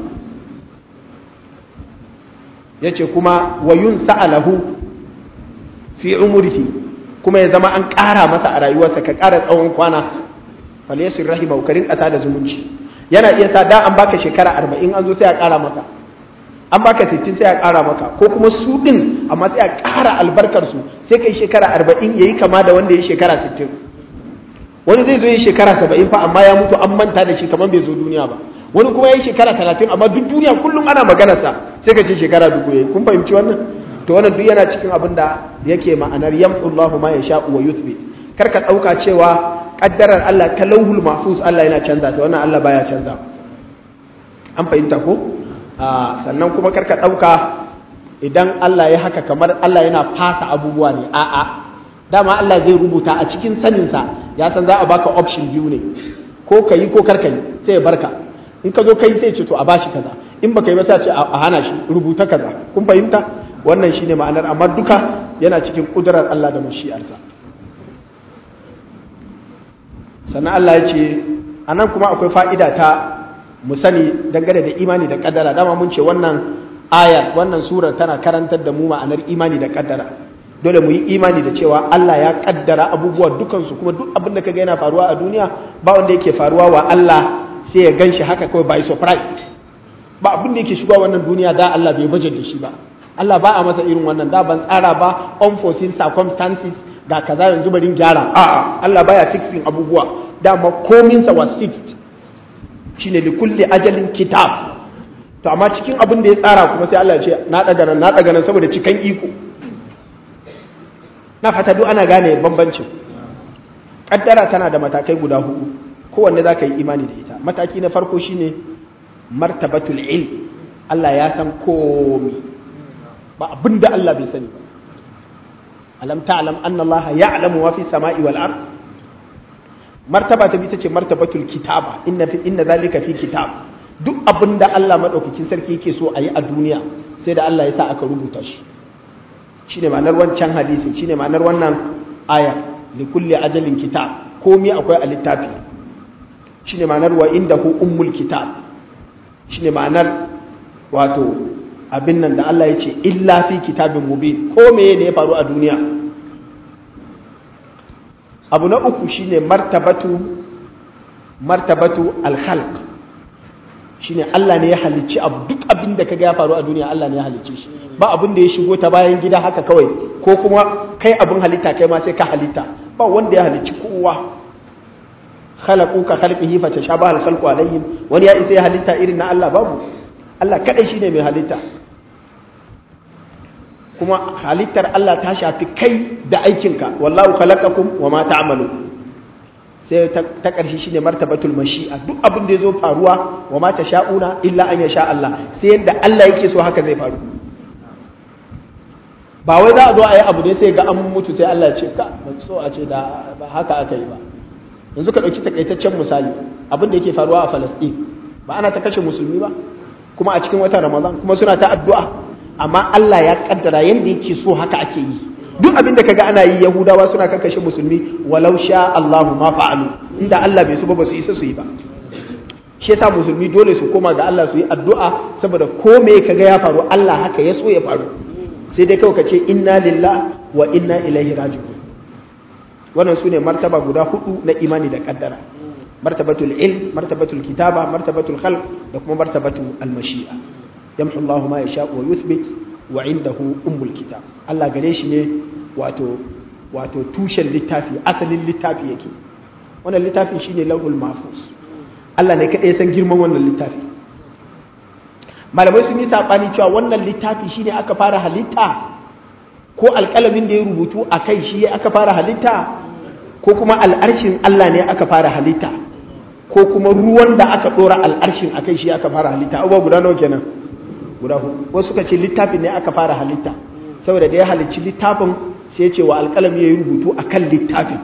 A: yace kuma wa yunsa lahu fi umrihi kuma ya zama an ƙara masa a rayuwarsa ka ƙara tsawon kwana falyasil rahima ka rinka sada zumunci yana iya sa da an baka shekara arba'in an zo sai a ƙara maka an baka sittin sai a ƙara maka ko kuma su ɗin amma sai a ƙara albarkarsu sai kai shekara arba'in ya yi kama da wanda ya shekara sittin wani zai zo yi shekara saba'in fa amma ya mutu an manta da shi kamar bai zo duniya ba wani kuma ya yi shekara talatin amma duk duniya kullum ana maganarsa sai ka ce shekara dubu ya yi kun fahimci wannan to wannan duk yana cikin abin da yake ma'anar yamqullahu ma yasha wa yuthbit kar ka dauka cewa kaddarar Allah ta lauhul mahfuz Allah yana canza ta wannan Allah baya canza an fahimta ko sannan kuma kar ka dauka idan Allah ya haka kamar Allah yana fasa abubuwa ne a'a dama Allah zai rubuta a cikin saninsa ya san za a baka option biyu ne ko ka yi ko kar ka yi sai ya barka in ka zo kai sai ce to a bashi kaza in baka yi ba sai ce a hana shi rubuta kaza kun fahimta wannan shine ma'anar amma duka yana cikin kudurar Allah da mashi'arsa sannan Allah ya ce anan kuma akwai fa'ida ta mu sani dangane da imani da kaddara dama mun ce wannan ayar wannan surar tana karantar da mu ma'anar imani da kaddara dole mu yi imani da cewa Allah ya kaddara abubuwa dukansu kuma duk abin da kaga yana faruwa a duniya ba wanda yake faruwa wa Allah sai ya ganshi haka kawai by surprise ba abin da yake shigowa wannan duniya da Allah bai baje da shi ba Allah ba a masa irin wannan da ban tsara ba unforeseen circumstances ga kaza yanzu barin gyara a'a Allah baya fixing abubuwa dama komin sa was fixed shine li kulli ajalin kitab to amma cikin abin da ya tsara kuma sai Allah ya ce na daga nan na daga nan saboda cikan iko na fata duk ana gane bambancin kaddara tana da matakai guda hudu kowanne za ka yi imani da ita mataki na farko shine martabatul ilm Allah ya san komi ba abin da Allah bai sani ba alam ta'lam anna Allah ya'lamu ma fi samai wal ard martaba ta bi ta ce martabatul kitaba inna fi inna zalika fi kitab duk abin da Allah madaukakin sarki yake so a yi a duniya sai da Allah ya sa aka rubuta shi shine ma'anar wancan hadisi shine ma'anar wannan aya li kulli ajalin kitab komai akwai a littafi shine ma'anar wa indahu ummul kitab shine ma'anar wato abin nan da Allah ya ce illa fi kitabin mubin ko meye ne ya faru a duniya abu na uku shine martabatu martabatu al-khalq shine Allah ne ya halicci abu duk abin da kaga ya faru a duniya Allah ne ya halicce shi ba abin da ya shigo ta bayan gida haka kawai ko kuma kai abin halitta kai ma sai ka halitta ba wanda ya halicci kowa khalaqu ka khalqihi fa tashabaha al-khalqu alayhim wani ya isa ya halitta irin na Allah babu Allah kadai shine mai halitta kuma halittar Allah ta shafi kai da aikinka wallahu khalaqakum wama ta'malu sai ta ƙarshe shine martabatul mashi'a duk abin da yazo faruwa wama sha'una illa an yasha Allah sai yadda Allah yake so haka zai faru ba wai za a zo a yi abu ne sai ga an mutu sai Allah ya ce ka ba so a ce da ba haka aka yi ba yanzu ka ɗauki takaitaccen misali abin da yake faruwa a Falasɗin ba ana ta kashe musulmi ba kuma a cikin watan Ramadan kuma suna ta addu'a amma Allah ya kaddara yanda yake so haka ake yi duk abin da kaga ana yi Yahudawa suna kakkashe musulmi walau sha Allahu ma fa'alu inda Allah bai so ba su isa su yi ba shi yasa musulmi dole su koma ga Allah su yi addu'a saboda ko me kaga ya faru Allah haka ya so ya faru sai dai kawai ka ce inna lillah wa inna ilaihi raji'un wannan su ne martaba guda hudu na imani da kaddara martabatul ilm martabatul kitaba martabatul khalq da kuma martabatul almashi'a yamhu Allah ma yasha wa yuthbit wa indahu ummul kitab Allah gare shi ne wato wato tushen littafi asalin littafi yake wannan littafi shine lauhul mahfuz Allah ne kadai san girman wannan littafi malamai sun yi sabani cewa wannan littafi shine aka fara halitta ko alƙalamin da ya rubutu a kai shi aka fara halitta ko kuma al'arshin Allah ne aka fara halitta ko kuma ruwan da aka ɗora al'arshin a kai shi aka fara halitta abubuwa guda nawa kenan guda hudu wasu suka ce littafin ne aka fara halitta saboda da ya halicci littafin sai ya ce wa alƙalami ya yi rubutu a kan littafin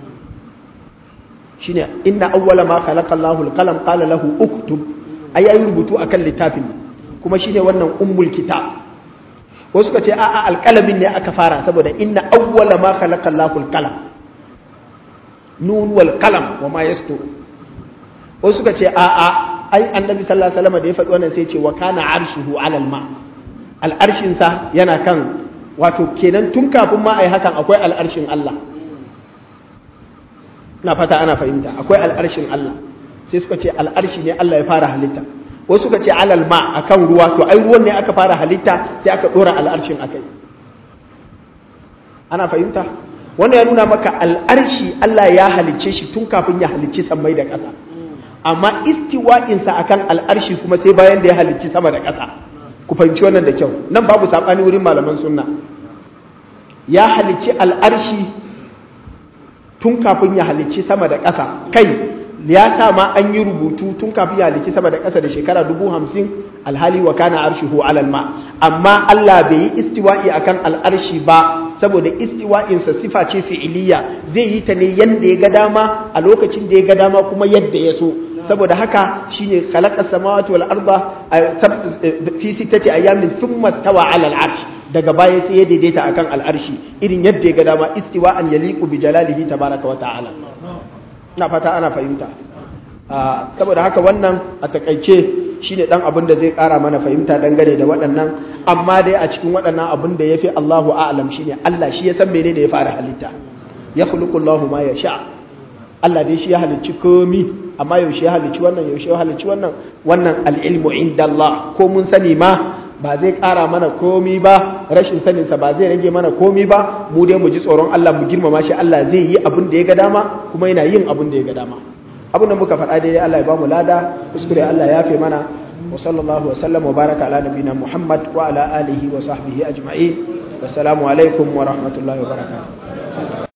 A: shine inna awwala ma khalaqa Allahu al-qalam qala lahu uktub ai yayi rubutu akan littafin kuma shine wannan ummul kitab wasu suka ce a'a alƙalamin ne aka fara saboda inna awwala ma khalaqa Allahu al-qalam nun wal qalam wa ma yastur wasu suka ce a'a ai annabi sallallahu alaihi wasallam da ya faɗi wannan sai ce wa kana arshuhu ala al-ma al-arshin sa yana kan wato kenan tun kafin ma ai hakan akwai al-arshin Allah ina fata ana fahimta akwai al-arshin Allah sai suka ce al-arshi ne Allah ya fara halitta wasu suka ce alal ma akan ruwa to ai ruwan ne aka fara halitta sai aka dora al'arshin akai ana fahimta wannan ya nuna maka al'arshi Allah ya halicce shi tun kafin ya halicci sammai da ƙasa amma istiwa'insa akan al'arshi kuma sai bayan da ya halicci sama da ƙasa ku fahimci wannan da kyau nan babu saɓani wurin malaman sunna ya halicci al'arshi tun kafin ya halicci sama da ƙasa kai ya sa ma an yi rubutu tun kafin ya halicci sama da ƙasa da shekara dubu hamsin alhali wa kana arshihu alal ma amma Allah bai yi istiwa'i akan al'arshi ba saboda istiwa'insa sifa ce fi'iliya zai yi ta ne yadda ya ga dama a lokacin da ya ga dama kuma yadda ya so saboda haka shine khalaqa samawati wal arda fi sittati ayamin thumma stawa ala al arsh daga baya sai ya daidaita akan al arshi irin yadda ya ga dama istiwa'an yaliqu bi jalalihi tabaraka wa ta'ala ina fata ana fahimta saboda haka wannan a takaice shine dan abin da zai kara mana fahimta dangane da waɗannan amma dai a cikin waɗannan abin da yafi Allahu a'lam shine Allah shi ya san menene ya fara halitta ya khuluqu Allahu ma yasha Allah dai shi ya halicci komi amma yaushe ya halicci wannan yaushe ya halicci wannan wannan al-ilmu indallah ko mun sani ma ba zai kara mana komi ba rashin sanin sa ba zai rage mana komi ba mu dai mu ji tsoron Allah mu girmama shi Allah zai yi abin da ya ga dama kuma yana yin abin da ya ga dama abin da muka faɗa daidai Allah ya bamu lada kuskure Allah ya fi mana wa sallallahu wa sallam wa baraka ala nabina Muhammad wa ala alihi wa sahbihi ajma'in wassalamu alaikum wa rahmatullahi wa barakatuh